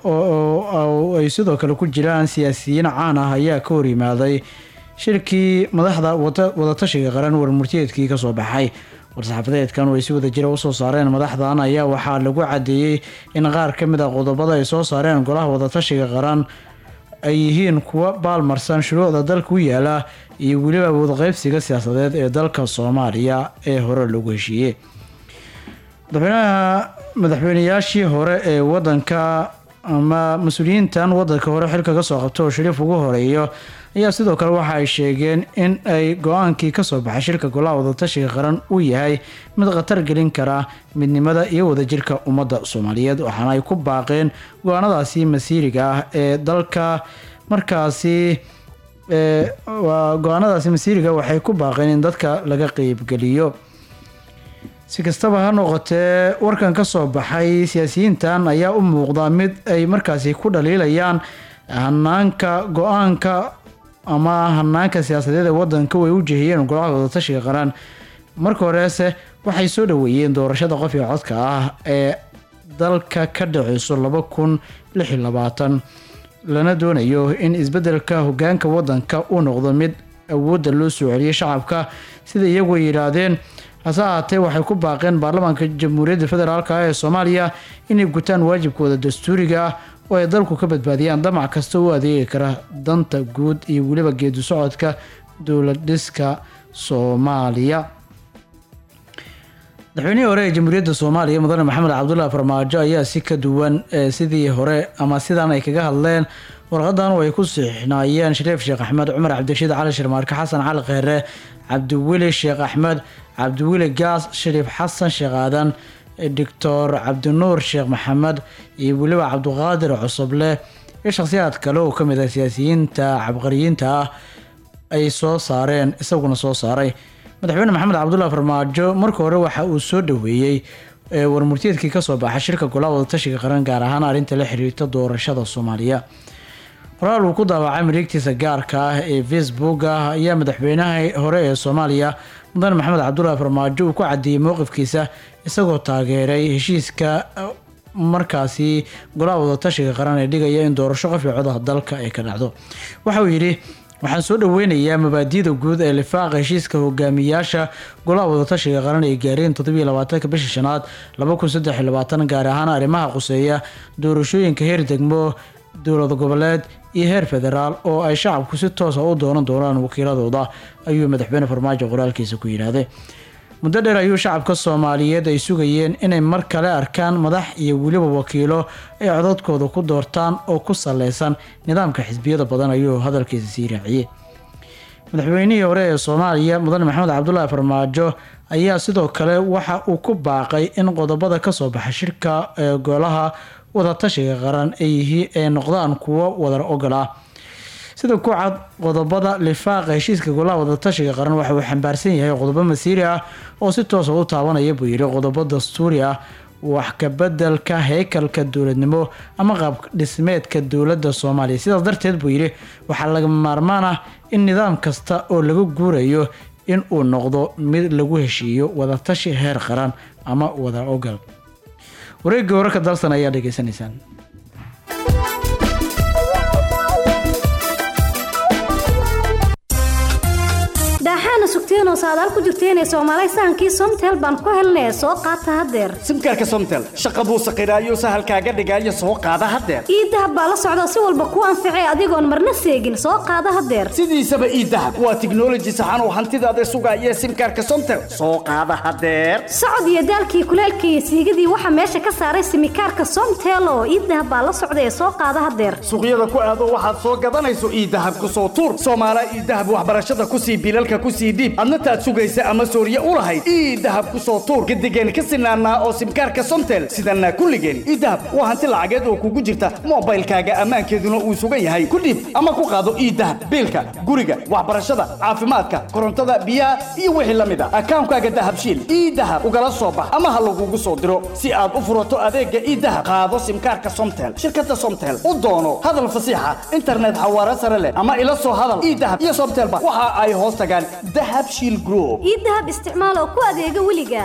oo ay sidoo kale ku jiraan siyaasiyiin caan ah ayaa ka hor yimaaday shirkii madaxda wada- wadatashiga qaran warmurtiyeedkii kasoo baxay war-saxaafadeedkan oo ay si wada jira usoo saareen madaxdan ayaa waxaa lagu cadeeyey in qaar ka mid a qodobada ay soo saareen golaha wadatashiga qaran ay yihiin kuwa baalmarsan shuruucda dalka u yaala iyo weliba wadaqeybsiga siyaasadeed ee dalka soomaaliya ee hore lagu heshiiyey madaxweynaha madaxweyneyaashii hore ee wadanka ama mas-uuliyiintan wadanka hore xilka kasoo qabta oo shariif ugu horeeyo ayaa sidoo kale waxa ay sheegeen in ay go-aankii kasoo baxay shirka golaha wadatashiga qaran uu yahay mid khatar gelin kara midnimada iyo wadajirka ummadda soomaaliyeed waxaana ay ku baaqeen go-aanadaasi masiiriga ah ee dalka markaasi ee, waa go-aanadaasi masiiriga waxay ku baaqeen in dadka laga qeybgeliyo si kastaba ha noqotee warkan ka soo baxay siyaasiyiintan ayaa u muuqda mid ay markaasi ku dhaliilayaan hanaanka go-aanka ama hanaanka siyaasadeed ee wadanka way u jehiyeen golaha wadatashiga qaran marka horeese waxay soo dhaweeyeen doorashada qof iyo codka ah ee dalka ka dhaceyso laba kun lix iyo labaatan lana doonayo in isbedelka hogaanka wadanka uu noqdo mid awoodda loo soo celiyay shacabka sida iyagu ay yidhaahdeen hase ahaatee waxay ku baaqeen baarlamaanka jamhuuriyadda federaalk ee soomaaliya inay gutaan waajibkooda dastuuriga ah oo ay dalku ka badbaadiyaan damac kasta u adeegi kara danta guud iyo weliba geedu socodka dowlad dhiska soomaaliya madaxweynihii hore ee jamhuuriyadda soomaaliya mudane maxamed cabdullahi farmaajo ayaa si ka duwan ee sidii hore ama sidan ay kaga hadleen warqadan oo ay ku siixnaayeen shariif sheekh axmed cumar cabdirashiid cali shirmaarke xasan cali kheyre cabdiweli sheekh axmed cabdiweli gaas shariif xasan sheekh aadan doctor cabdinuur sheekh maxamed iyo weliba cabdiqaadir cusuble iyo shakhsiyaad kale oo kamid ah siyaasiyiinta cabqariyiinta ah ay soo saareen isaguna soo saaray madaxweyne maxamed cabdullahi farmaajo marka hore waxa uu soo dhaweeyey ee warmurtiyeedkii kasoo baxay shirka golaha wadatashiga qaran gaar ahaan arrinta la xiriirta doorashada soomaaliya qoraal uu ku daawacay mareegtiisa gaarka ah ee facebook ah ayaa madaxweynaha hore ee soomaaliya mudane maxamed cabdulaahi farmaajo uu ku caddeeyey mowqifkiisa isagoo taageeray heshiiska uh, markaasi golaha wadatashiga qaran ee dhigaya in doorasho qof iyo codaha dalka ay ka dhacdo waxa uu yidhi waxaan soo dhaweynayaa mabaadi'da guud ee lifaaqa heshiiska hogaamiyaasha golaha wadatashiga qaran ay gaareen toddobiyo labaatanka bisha shanaad laba kun saddex iyo labaatan gaar ahaan arrimaha quseeya doorashooyinka heer degmo dowlad goboleed iyo heer federaal oo ay shacabku si toosa u doonan doonaan wakiiladooda ayuu madaxweyne farmaajo qoraalkiisa ku yidhaahday muddo dheer ayuu shacabka soomaaliyeed ay sugayeen inay mar kale arkaan madax iyo weliba wakiilo ay codadkooda ku doortaan oo ku saleysan nidaamka xisbiyada badan ayuu hadalkiisa sii raaciyey madaxweynihii hore ee soomaaliya mudane maxamed cabdulaahi farmaajo ayaa sidoo kale waxa uu ku baaqay in qodobada kasoo baxa shirka ee golaha wadatashiga qaran ay yihiin ay noqdaan kuwo wadar ogol ah sida ku cad qodobada lifaaqa heshiiska golaha wadatashiga qaran waxa uu xambaarsan yahay qodobo masiiri ah oo si toosa u taabanaya buu yidhi qodobo dastuuri ah wax kabedelka heykalka dowladnimo ama qaab dhismeedka dowladda soomaaliya sidaas darteed buu yidhi waxaa lagama maarmaan ah in nidaam kasta oo laga guurayo in uu noqdo mid lagu heshiiyo wadatashi heer qaran ama wadar ogal wareegga wararka dalsan ayaa dhegeysanaysaan daaxaana sugteenoo saadaal ku jirteenee soomaalay sahankii somtel baan ku helnee soo qaata haddeer simkaarka somtel shaqa buu saqiraayo sahalkaaga dhigaayo soo qaada haddeer iidahab baa la socda si walba kuu anficay adigoon marna seegin soo qaada haddeer sidiisaba iidahab waa tiknoloji saxan oo hantidaada sugaaya simkaarka somtel soo qaada haddeer socod iyo daalkii kuleelkii iyo siigadii waxaa meesha ka saaray simikaarka somtel oo iidahab baa la socda ee soo qaada haddeer suuqyada ku aado waxaad soo gadanayso iidahab ku soo tuur soomaala iidahab waxbarashada ku sii bilalka ku sii dhiib adna taad sugaysa ama sooriye u lahayd iidahab ku soo tuur gadigeen ka sinaanaa oo simkaarka somtel sidanaa kulligeen iidahab waa hanti lacageed oo kugu jirta moobaylkaaga ammaankeeduna uu sugan yahay ku dhiib ama ku qaado iidahab biilka guriga waxbarashada caafimaadka korontada biyaha iyo wixii la mid a akaankaaga dahabshiil iidahab ugala soo bax ama ha lagugu soo diro si aad u furato adeega iidahab qaado simkaarka somtel shirkada somtel u doono hadal fasiixa internet xawaare sare leh ama ila soo hadal iidahab iyo somtelba waxa ay hoos tagaan dahab shiil group iidahab isticmaal oo ku adeega weliga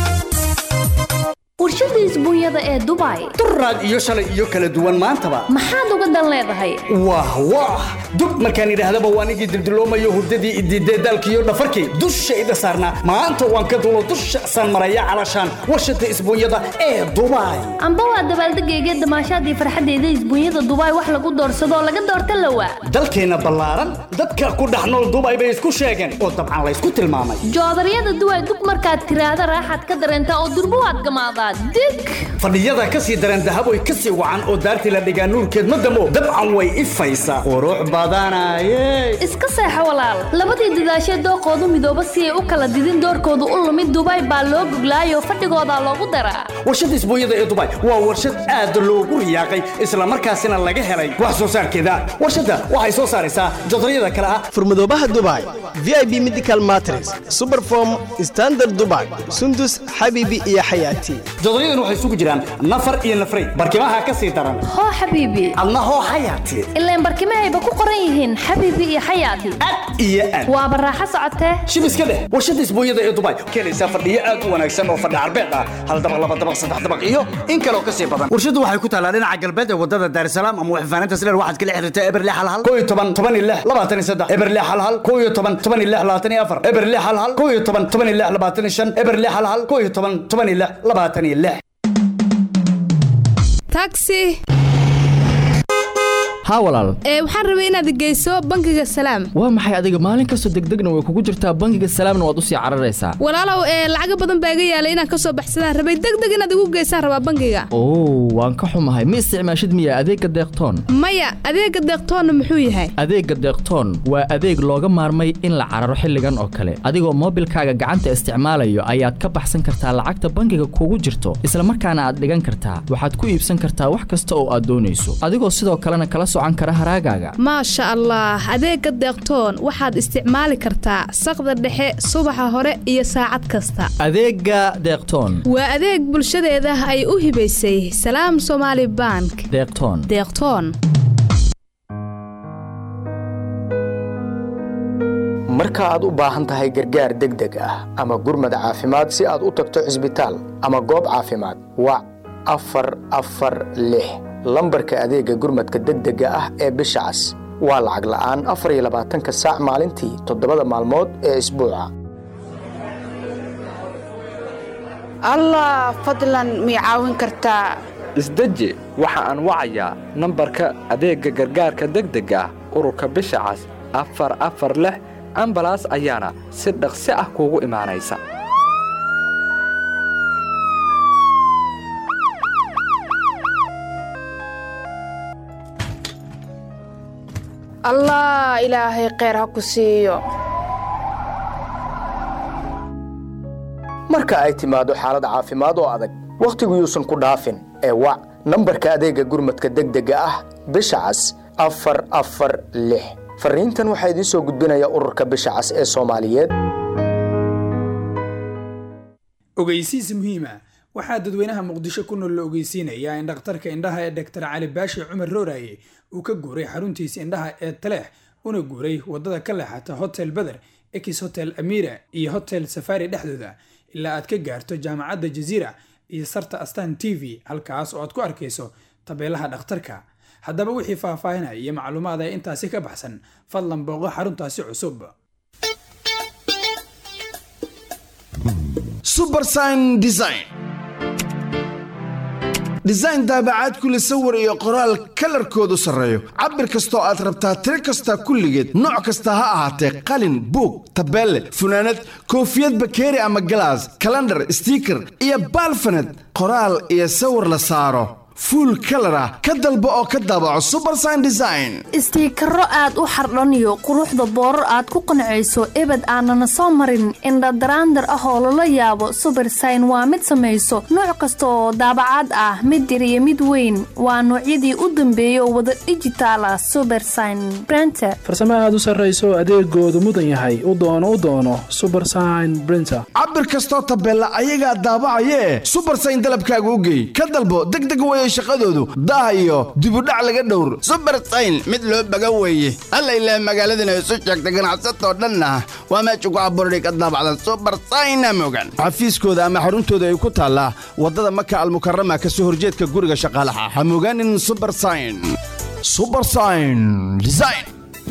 warshada isbuunyada ee dubai duraad iyo shalay iyo kala duwan maantaba maxaad uga dan leedahay wah wah dub markaan idhaahdaba waan igii dildiloomayo hurdadii idiidee daalkiiyo dhafarkii dushayda saarnaa maanta waan ka dulo dusha san maraya calashaan warshada isbuunyada ee dubai amba waa dabaaldegayga damaashaadii farxaddeeda isbuunyada dubai wax lagu doorsadoo laga doorta lawa dalkeenna ballaaran dadka ku dhex nool dubai bay isku sheegeen oo dabcan laysku tilmaamay joodaryada duway dug markaad tiraahda raaxaad ka dareentaa oo durbo waad gamaadaa dig fadhiyada ka sii daran dahaboy ka sii wacan oo daartii la dhigaa nuurkeed ma damo dabcan way ifaysaa qurux badanaye iska seexo walaal labadii dadaashee dooqoodu midooba si ay u kala didin doorkoodu u lumid dubai baa loo goglaayoo fadhigoodaa loogu daraa warshada isbuunyada ee dubai waa warshad aad loogu riyaaqay islamarkaasina laga helay wax soo saarkeeda warshadda waxay soo saaraysaa jodaryada kale ah furmadoobaha dubai vip medical matres superform standard dubai sundus xabibi iyo xayaati jodoryadan waxay isugu jiraan nafar iyo nafray barkimaha ka sii daran hoo xabiibi adna hoo xayaati ilaan barkimahayba ku qoran yihiin xabiibi iyo xayaati iyo aad waaba raaxo socotee shib iska dheh warshada isbuunyada ee dubai keenaysaa fadhiyo aad u wanaagsan oo fadhi carbeed ah hal dabaq laba dabaq saddex dabaq iyo in kaloo ka sii badan warshadu waxay ku taalaa dhinaca galbeed ee wadada daarisalaam ama waxfaanaynta sileer waxaad kala xiriirtaa eberle halhal koo iyo toban toban iyo lix labaatan iyo saddex eberle halhal koo iyo toban toban iyo lix labaatan iyo afar eberle halhal koo iyo toban toban iyo lix labaatan iyo shan eberle halhal koo iyo toban toban iyo lix labaatan iyo lix taxi haa walaal ee waxaan rabay inaad geyso bangiga salaam waa maxay adiga maalin kastoo degdegna way kugu jirtaa bangiga salaamna waad u sii cararaysaa walaalow ee lacaga badan baa iga yaalay inaan ka soo baxsadaan rabay degdeg inaad igu geysaan rabaa bangiga oo waan ka xumahay ma isticmaashid miya adeegga deeqtoon maya adeega deeqtoonna muxuu yahay adeegga deeqtoon waa adeeg looga maarmay in la cararo xilligan oo kale adigoo moobilkaaga gacanta isticmaalayo ayaad ka baxsan kartaa lacagta bangiga kugu jirto isla markaana aad dhigan kartaa waxaad ku iibsan kartaa wax kasta oo aad doonayso adigoo sidoo kalena kala socan kara haraagaaga maasha allah adeega deeqtoon waxaad isticmaali kartaa saqda dhexe subaxa hore iyo saacad kasta adeegga deeqtoon waa adeeg bulshadeeda ay u hibaysay salaam somaali bank deeqtoon deeqtoon marka aad u baahan tahay gargaar degdeg ah ama gurmad caafimaad si aad u tagto cisbitaal ama goob caafimaad wac afar afar lix lambarka adeega gurmadka degdega ah ee bisha cas waa lacag la'aan afar iyo labaatanka saac maalintii toddobada maalmood ee isbuuca allah fadlan mii caawin kartaa isdeji waxa aan wacayaa nambarka adeegga gargaarka degdega ah ururka bisha cas afar afar lix ambalaas ayaana si dhaqsi ah kuugu imaanaysa allah ilaahay kheyr ha ku siiyo marka ay timaado xaalad caafimaad oo adag wakhtigu yuusan ku dhaafin ee wac nambarka adeegga gurmadka degdega ah bisha cas afar afar lix fariintan waxaa idiin soo gudbinaya ururka bisha cas ee soomaaliyeed ogeysiis muhiima waxaa dadweynaha muqdisho ku nool la ogeysiinayaa in dhakhtarka indhaha ee dhaktar cali baashi cumar rooraye uu ka guuray xaruntiisa indhaha ee taleex una guuray wadada ka leexata hotel beder ex hotel amira iyo hotel safari dhexdooda ilaa aad ka gaarto jaamacadda jaziira iyo sarta astan t v halkaas oo aad ku arkayso tabeelaha dhakhtarka haddaba wixii faahfaahinaya iyo macluumaad ee intaasi ka baxsan fadlan booqo xaruntaasi cusub subersign design design daabacaad kule sawir iyo qoraal kalarkoodu sarreeyo cabir kastoo aad rabtaa tiro kasta kulligeed nooc kasta ha ahaatee qalin buug tabeelle funaanad koofiyad bakeeri ama galaas kalandhar stiiker iyo baalfaned qoraal iyo sawir la saaro fuul kalar ah ka dalbo oo ka daabaco subersign design istiikaro aad u xardhaniyo quruxda boorar aad ku qancayso ebed aanana soo marin indhadaraandar ah oo lala yaabo subersign waa mid samayso nooc kasta oo daabacaad ah mid yar iyo mid weyn waa noocyadii u dambeeyay oo wada dhijitaal ah subersign brenter farsamo aad u sarrayso adeegoodu mudan yahay u doono u doono subersign brinter cabir kastoo tabeella ayagaa daabacayee subersign dalabkaaga u geey ka dalbo degdeg weye shaqadoodu daah iyo dibudhac laga dhowr subersayn mid loo baga weeye alla ilaah magaaladana isu sheegta ganacsatoo dhanna waa meesha ku abuurday ka daabacdan subersayna mogan xafiiskooda ama xaruntooda ay ku taallaa waddada maka almukarama ka soo horjeedka guriga shaqaalaha ha mogaanin subersayn subersayn design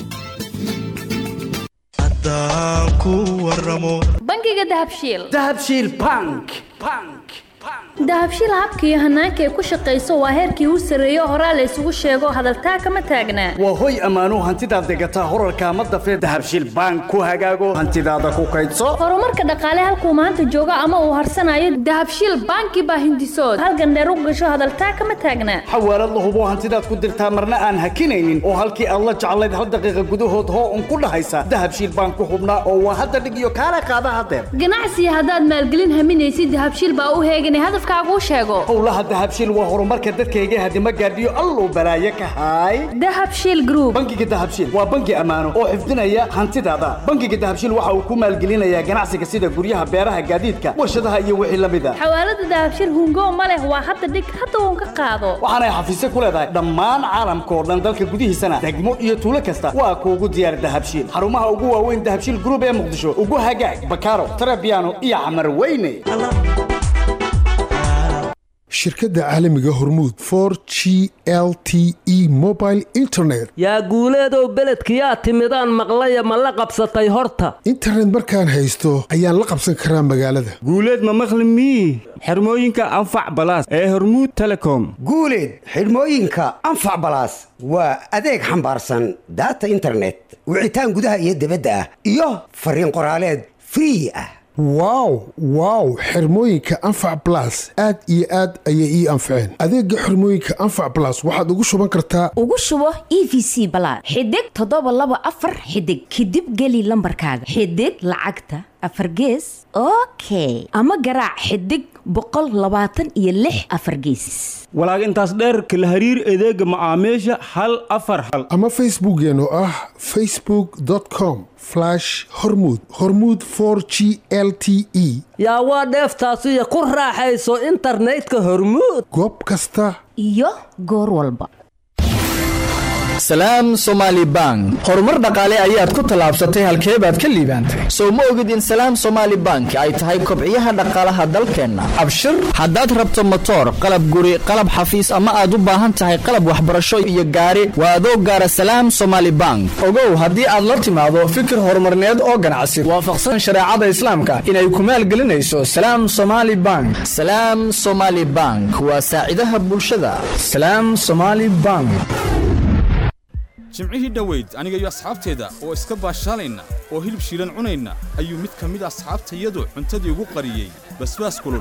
bangiga dahabshiil dahabshiil bank dahabshiil habka iyo hanaanka ay ku shaqayso waa heerkii u sarreeyo horaa la isugu sheego hadaltaa kama taagnaa waa hoy ammaanuu hantidaad degataa horarka ma dafee dahabshiil bank ku hagaago hantidaada ku kaydso horumarka dhaqaale halkuu maanta joogo ama uu harsanayo dahabshiil banki baa hindisood halgandheer u gasho hadaltaa kama taagnaa xawaalad la hubo hantidaad ku dirtaa marna aan hakinaynin oo halkii aad la jeclayd hal daqiiqa gudahood hoo un ku dhahaysa dahabshiil bank ku hubnaa oo waa hadda dhig iyo kaala qaada hadeer ganacsiga haddaad maalgelin haminaysid dahabshiil baa u heeganay hadafkaaguu sheego howlaha dahabshiil waa horumarka dadkayga hadima gaadhiyo alluu balaaye ka haay dahabshiil group bangiga dahabshiil waa bangi ammaano oo xifdinaya hantidaada bangiga dahabshiil waxa uu ku maalgelinayaa ganacsiga sida guryaha beeraha gaadiidka warshadaha iyo wixii la mid a xawaalada dahabshiil hungo ma leh waa hadda dhig hadda uun ka qaado waxaanay xafiisyo ku leedahay dhammaan caalamka oo dhan dalka gudihiisana degmo iyo tuulo kasta waa kuugu diyaar dahabshiil xarumaha ugu waaweyn dahabshiil group ee muqdisho ugu hagaag bakaaro tarabiano iyo xamar weyne shirkadda caalamiga hormuud for g l t e mobile internet yaa guuleedow beledkiyaa timidaan maqlaya ma la qabsatay horta internet markaan haysto ayaan la qabsan karaa magaalada guuleed ma maqli mii xirmooyinka anfac balaas ee hormuud telecom guuleed xidhmooyinka anfac balaas waa adeeg xambaarsan daata internet wicitaan gudaha iyo dibadda ah iyo fariin qoraaleed free ah wow wow xirmooyinka anfac balas aad iyo aad ayay ii anfaceen adeega xirmooyinka anfac balas waxaad ugu shuban kartaa ugu shubo e v c balaad xidig toddoba laba afar xidig kadib geli lambarkaaga xidig lacagta afar gees okay ama garaac xidig boqol labaatan iyo lix afar gees walaag intaas dheerka la hariir adeega macaamiisha hal afar hal ama facebookeen oo ah facebook com hormud hormud g l t e yaa waa dheeftaasiyo ku raaxayso internetka hormuud goob kasta iyo goor walba salaam somaali bank horumar dhaqaale ayaad ku tallaabsatay halkee baad ka liibaantay sow ma ogid in salaam somaali bank ay tahay kobciyaha dhaqaalaha dalkeenna abshir haddaad rabto motoor qalab guri qalab xafiis ama aad u baahan tahay qalab waxbarasho iyo gaari waa adoo gaara salaam somaali bank ogow haddii aad la timaado fikir horumarneed oo ganacsi waafaqsan shareecada islaamka inay ku maalgelinayso salaam somaali bank salaam somaali bank waa saacidaha bulshada salaam somaali bank jimcihii dhoweyd aniga iyo asxaabteeda oo iska baashaalayna oo hilib shiilan cunayna ayuu mid ka mid asxaabtayadu cuntadii ugu qariyey basbaas kulul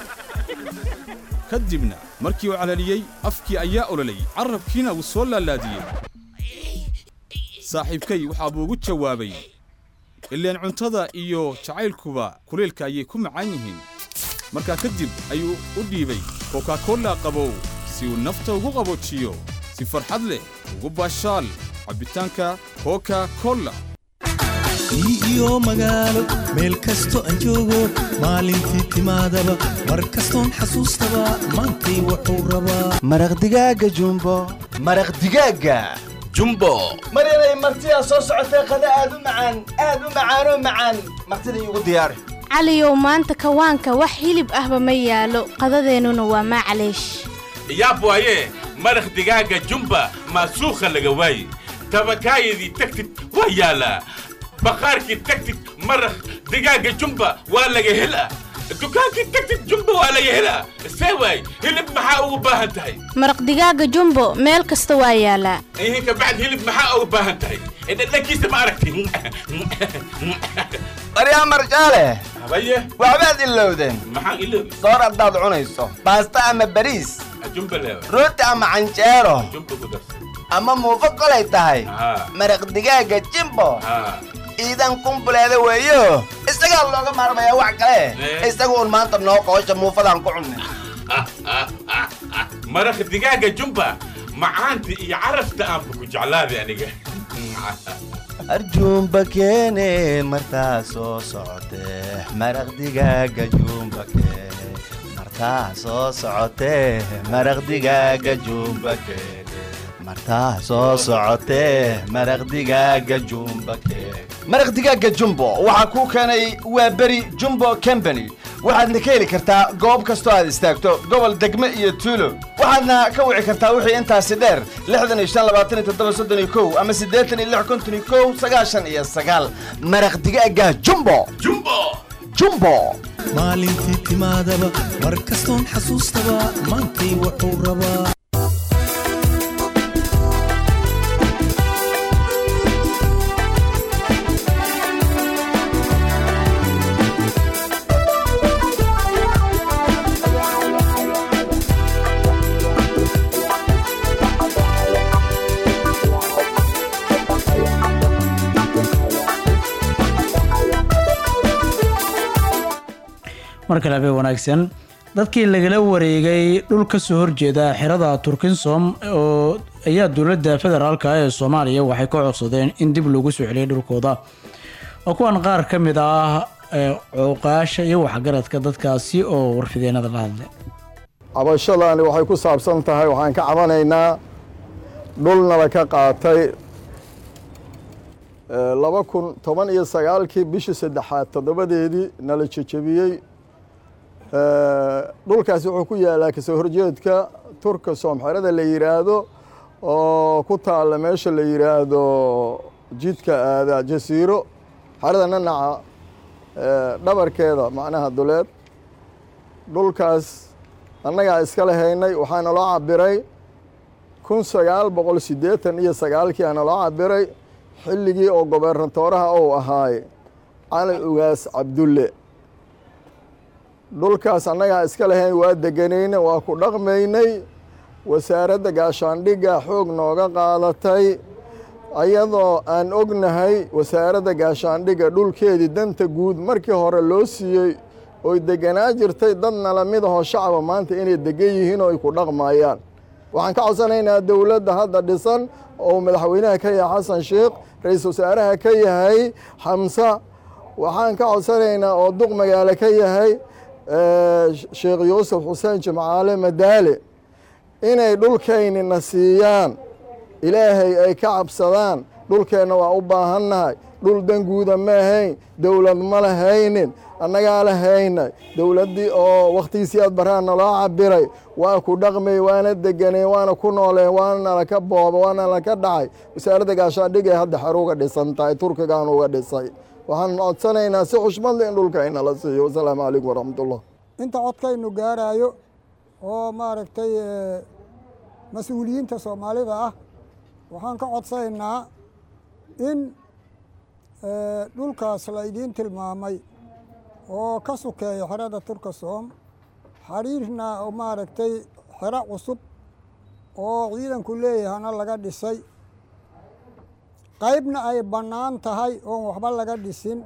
ka dibna markii uu calaliyey afkii ayaa ololay carrabkiina wuu soo laalaadiyey saaxiibkay waxaa buu ugu jawaabay ileen cuntada iyo jacaylkuba kulaylka ayay ku macaan yihiin markaa kadib ayuu u dhiibay kokakolla qabow si uu nafta ugu qaboojiyo si farxad leh ugu baashaal cabbitaanka koka kolla iyo magaalo meel kasto aan joogo maalintii timaadaba mar kastoon xasuustaba maantay wuxuu rabaa maraq digaaga jumbo maraq digaaga jumbo mar inay martidaa soo socotay qada aad u macaan aad u macaanoo macaan martida iigu diyaari caliyow maanta kawaanka wax hilib ahba ma yaalo qadadeennuna waa maclaysh yaab waaye maraq digaaga jumba maasuukha laga waaye tabakaayadii tagtid waa yaalaa baqaarkii tagtid maraq digaaga jumba waa laga helaa dukaankii tagtid jumba waa laga helaa see waay hilib maxaa ugu baahan tahay maraq digaaga jumbo meel kasta waa yaalaa ihin kabacd hilib maxaa ugu baahan tahay dhadhankiisa ma aragti baryaa marjaale habaye waxbaad ilowdeen maxaan iloobi soor haddaad cunayso baasta ama bariis jumba leewa rooti ama canjeero jumba ku darsan ama muufo kolay tahay maraq digaaga jimbo iidan kumbuleeda weeyo isagaa looga maarmayaa wax kale isaga uun maanta noo qoosha muufadaan ku cunnay maraq digaaga jumba macaanta iyo carafta aanba ku jeclaaday aniga arjuumba keene martaa soo socotee maraq digaaga juumba keene martaa soo socotee maraq digaaga juumba keene martaa soo socotee maraq digaaga jumba keene maraq digaaga jumbo waxaa kuu keenay waa beri jumbo company waxaadna ka heli kartaa goob kastoo aad istaagto gobol degme iyo tuulo waxaadna ka wici kartaa wixii intaasi dheer lixdan iyo shan labaatan iyo toddoba soddon iyo kow ama siddeetan iyo lix konton iyo kow sagaashan iyo sagaal maraq digaaga jumbo jumbo jumbo maalintii timaadaba mar kastoon xasuustaba maantay wuxuu rabaa mar kale habeen wanaagsan dadkii lagala wareegay dhul ka soo horjeeda xerada turkinsom oo ayaa dowladda federaalka ee soomaaliya waxay ka codsadeen in dib lagu soo celiyay dhulkooda oo kuwan qaar ka mid ah ee cuuqaasha iyo waxgaradka dadkaasi oo warfideenada la hadlay cabashadani waxay ku saabsan tahay waxaan ka cabanaynaa dhulnala ka qaatay laba kun toban iyo sagaalkii bishii saddexaad toddobadeedii nala jejebiyey dhulkaasi wuxuu ku yaalaa kasoo horjeedka turka soomxerada la yidhaahdo oo ku taalla meesha la yidhaahdo jidka aada jasiiro xerada nanaca dhabarkeeda macnaha duleed dhulkaas annagaa iska lahaynay waxaana loo cabiray kun sagaal boqol siddeetan iyo sagaalkii aana loo cabiray xilligii oo gobernatooraha uu ahaay cali ugaas cabdulle dhulkaas annagaa iska lahayn waa deganayna waa ku dhaqmaynay wasaaradda gaashaandhigga xoog nooga qaadatay ayadoo aan ognahay wasaaradda gaashaandhigga dhulkeedii danta guud markii hore loo siiyey oy deganaa jirtay dad nala mid ahoo shacaba maanta inay degan yihiin oo ay ku dhaqmayaan waxaan ka codsanaynaa dowladda hadda dhisan oo madaxweynaha ka yahay xasan sheekh ra-iisul wasaaraha ka yahay xamse waxaan ka codsanaynaa oo duq magaalo ka yahay sheekh yuusuf xuseen jimcaale madaale inay dhulkaynina siiyaan ilaahay ay ka cabsadaan dhulkeenna waa u baahannahay dhul danguuda ma ahayn dowlad ma lahaynin annagaa lahaynay dowladdii oo wakhtigiisii aad baraan naloo cabiray waa ku dhaqmay waana deganay waana ku nooleen waana nalaka booba waana nalaka dhacay wasaaradda gaashaandhigay hadda xaruuga dhisan tahay turkigaan uga dhisay waxaan codsanaynaa si xushmad leh in dhulka inala siiyo wasalaamu calaykum waraxmatullah inta codkaynu gaaraayo oo maaragtay mas-uuliyiinta soomaalida ah waxaan ka codsanaynaa in dhulkaas la idiin tilmaamay oo ka sukeeya xerada turkasom xariirna oo maaragtay xero cusub oo ciidanku leeyahana laga dhisay qaybna ay bannaan tahay oon waxba laga dhisin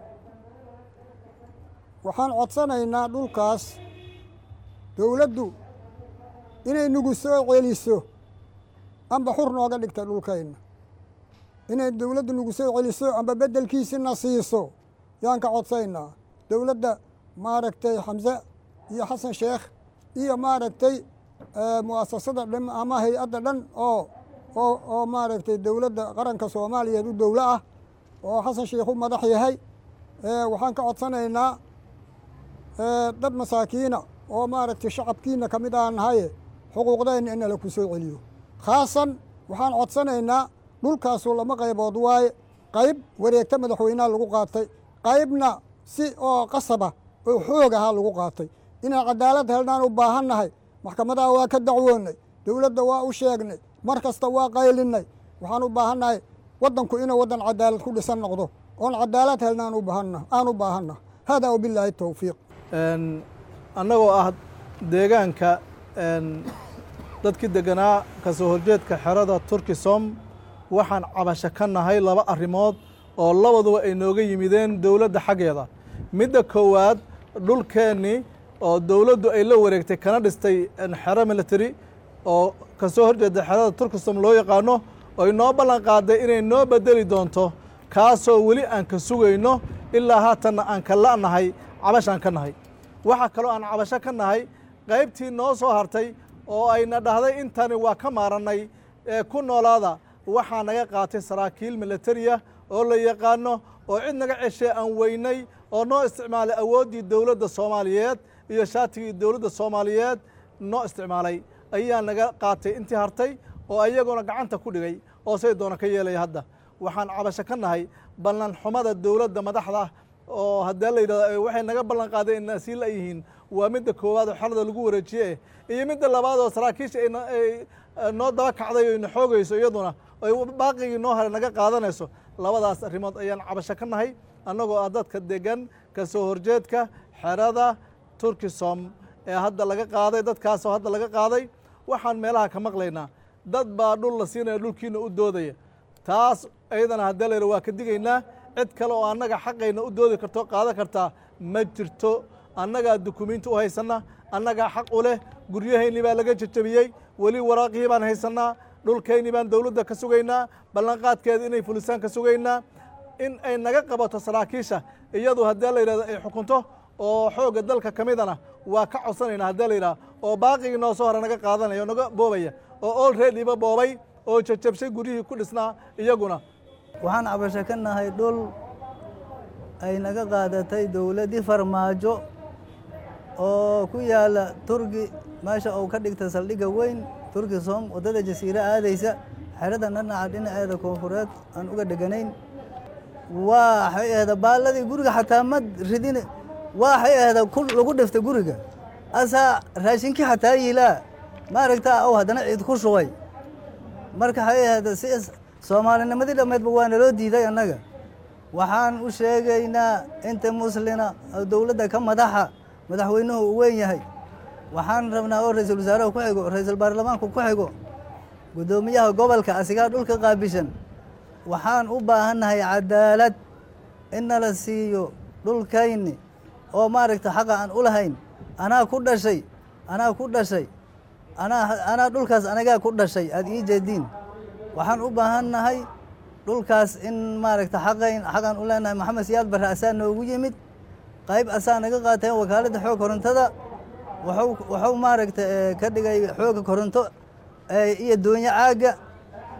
waxaan codsanaynaa dhulkaas dowladdu inay nagu soo celiso amba xur nooga dhigta dhulkayna inay dowladdu nagu soo celiso amba beddelkiisina siiso yaan ka codsaynaa dowladda maaragtay xamse iyo xasan sheekh iyo maaragtay mu'asasada dhan ama hay-adda dhan oo oo oo maaragtay dowladda qaranka soomaaliyeed u dowlo ah oo xasan sheekh u madax yahay waxaan ka codsanaynaa dad masaakiina oo maaragtay shacabkiina ka mid aan nahaye xuquuqdayna in nala ku soo celiyo khaasan waxaan codsanaynaa dhulkaasu lama qaybood waaye qayb wareegta madaxweynaha lagu qaatay qaybna si oo qasaba oo xoog ahaa lagu qaatay inaan cadaalad helnaan u baahannahay maxkamadaha waa ka dacwoonnay dowladda waa u sheegnay mar kasta waa qaylinnay waxaan u baahannahay waddanku inuu waddan cadaalad ku dhisan noqdo oon cadaalad helnaan u baahanna aan u baahanna haadaa wabilaahi towfiiq annagoo ah deegaanka dadkii deganaa ka soo horjeedka xerada turkisom waxaan cabasho ka nahay laba arrimood oo labaduba ay nooga yimideen dowladda xaggeeda midda koowaad dhulkeennii oo dowladdu ay la wareegtay kana dhistay xero military oo ka soo horjeeda xerada turkisom loo yaqaano oo inoo ballan qaaday inay noo bedeli doonto kaasoo weli aan ka sugayno ilaa haatanna aan ka la'nahay cabashaan ka nahay waxaa kaloo aan cabasho ka nahay qaybtii noo soo hartay oo ayna dhahday intani waa ka maarannay ee ku noolaada waxaa naga qaatay saraakiil militariya oo la yaqaano oo cid naga ceshee aan weynay oo noo isticmaalay awooddii dowladda soomaaliyeed iyo shaatigii dowladda soomaaliyeed noo isticmaalay ayaa naga qaatay intii hartay oo ayaguna gacanta ku dhigay oo say doona ka yeelaya hadda waxaan cabasho ka nahay ballan xumada dowladda madaxda oo haddee la yidhahdo waxay naga ballan qaadeen inay sii layihiin waa midda koowaad oo xalada lagu wareejiye iyo midda labaad oo saraakiisha ay noo daba kacday oo ina xoogayso iyaduna ay baaqigii noo hare naga qaadanayso labadaas arrimood ayaan cabasho ka nahay annagoo ah dadka degan ka soo horjeedka xerada turkisom ee hadda laga qaaday dadkaasoo hadda laga qaaday waxaan meelaha ka maqlaynaa dad baa dhul la siinaya dhulkiina u doodaya taas iyadana haddee la yidha waa ka digaynaa cid kale oo annaga xaqayna u doodi karto qaadan kartaa ma jirto annagaa dukumiinti u haysanna annagaa xaq u leh guryahayni baa laga jajabiyey weli waraaqihii baan haysannaa dhulkayni baan dowladda ka sugaynaa ballanqaadkeeda inay fulisaan ka sugaynaa in ay naga qabato saraakiisha iyadu haddee la yidhahdo ay xukunto oo xoogga dalka ka midana waa ka codsanaynaa haddee la yidhaha oo baaqigii noo soo hore naga qaadanaya oo naga boobaya oo olreadyba boobay oo jajabshay guryihii ku dhisnaa iyaguna waxaan cabasho ka nahay dhul ay naga qaadatay dowladdii farmaajo oo ku yaala turki meesha uu ka dhigta saldhigga weyn turki som waddada jasiire aadaysa xerada dhanaca dhinaceeda koonfureed aan uga dheganayn waxay ahda baalladii guriga xataa ma ridin waxay ahda lagu dhiftay guriga asaa raashinkii xataa yiilaa maaragtaa ow haddana ciid ku shubay marka waxay ahda si soomaalinimadii dhammeedba waa naloo diiday annaga waxaan u sheegaynaa inta muslina oo dowladda ka madaxa madaxweynuhu uu weyn yahay waxaan rabnaa oo ra-iisul wasaaraha ku xigo ra-iisul baarlamaanku ku xigo guddoomiyaha gobolka asigaa dhulka qaabishan waxaan u baahannahay cadaalad in nala siiyo dhulkayni oo maaragta xaqa aan u lahayn anaa ku dhashay anaa ku dhashay anaa anaa dhulkaas anagaa ku dhashay aada ii jeediin waxaan u baahannahay dhulkaas in maaragta xaqayn xaqaan u leenahay maxamed siyaad barre asaa noogu yimid qayb asaa naga qaateen wakaaladda xoog korontada waxuu waxuu maaragta ka dhigay xooga koronto iyo doonyo caagga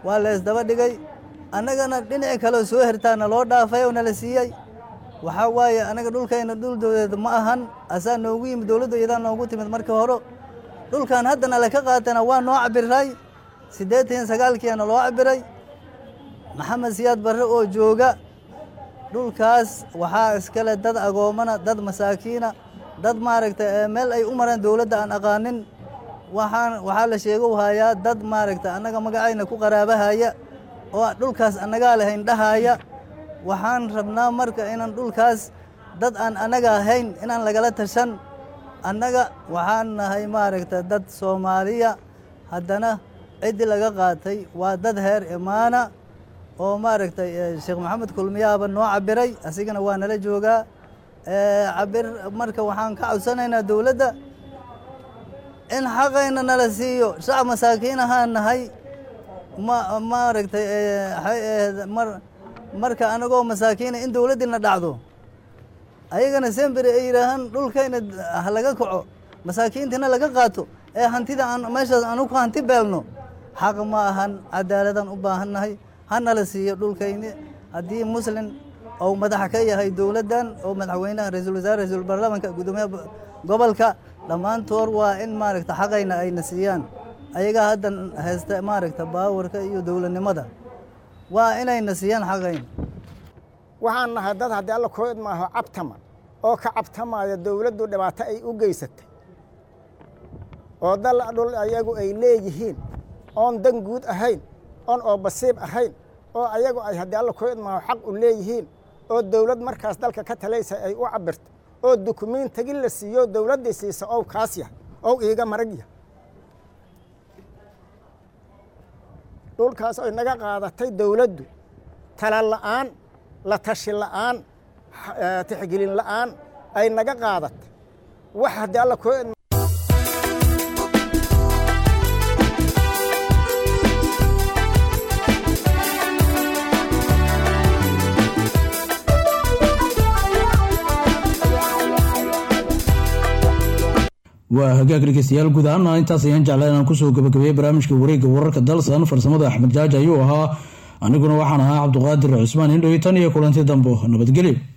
waa la isdaba dhigay annagana dhinaci kaleo soo hertaana loo dhaafay oo nala siiyey waxaa waaye anaga dhulkayna dhul dowladeed ma ahan asaa noogu yimid dowladda iyadaa noogu timid markii hore dhulkan haddana laka qaatana waa noo cabiray siddeetan sagaalkiiana loo cabiray maxamed siyaad barre oo jooga dhulkaas waxaa iskale dad agoomana dad masaakiina dad maaragtay meel ay u mareen dowladda aan aqaanin waxaan waxaa la sheego hayaa dad maaragtay annaga magacayna ku qaraabahaya oo dhulkaas annagaa lahayn dhahaya waxaan rabnaa marka inaan dhulkaas dad aan annaga ahayn inaan lagala tashan annaga waxaan nahay maaragtay dad soomaaliya haddana ciddii laga qaatay waa dad heer imaana oo maaragtay sheekh maxamed kulmiyaaba noo cabiray asigana waa nala joogaa cabir marka waxaan ka codsanaynaa dowladda in xaqayna nala siiyo shacab masaakiin ahaan nahay ma maaragtay mar marka anagoo masaakiina in dowladdiina dhacdo ayagana semberi ay yidhaahaan dhulkayna laga kaco masaakiintiina laga qaato ee hantida aan meeshaas aanu ku hanti beelno xaq ma ahan cadaaladaan u baahannahay hanala siiyo dhulkayni haddii muslin ou madaxa ka yahay dowladdan oo madaxweynaha ra-iisul wasaare ra-iisul baarlamaanka guddoomiyaha gobolka dhammaantood waa in maaragta xaqayna ayna siiyaan ayagaa haddan haysta maaragta baawarka iyo dowladnimada waa inayna siiyaan xaqayna waxaan nahay dad haddii alla kooid maaho cabtama oo ka cabtamaya dowladdu dhibaato ay u geysatay oo dal dhul ayagu ay leeyihiin oon dan guud ahayn oon oo basiib ahayn oo ayagu ay haddii alla kooid maaho xaq u leeyihiin oo dowlad markaas dalka ka talaysa ay u cabirto oo dukumiintigi la siiyo dowladdii siisa ow kaas yahay ow iiga marag yahay dhulkaas ay naga qaadatay dowladdu tala la'aan la tashi la'aan tixgelin la'aan ay naga qaadatay wax haddii alla koo waa hagaag dhegeystayaal guud ahaana intaas ayaan jeclaa inaan kusoo gabagabeeyey barnaamijka wareegga wararka dalsan farsamada axmed jaaji ayuu ahaa aniguna waxaan ahaa cabduqaadir cusmaan indhowi tan iyo kulanti dambo nabadgelyo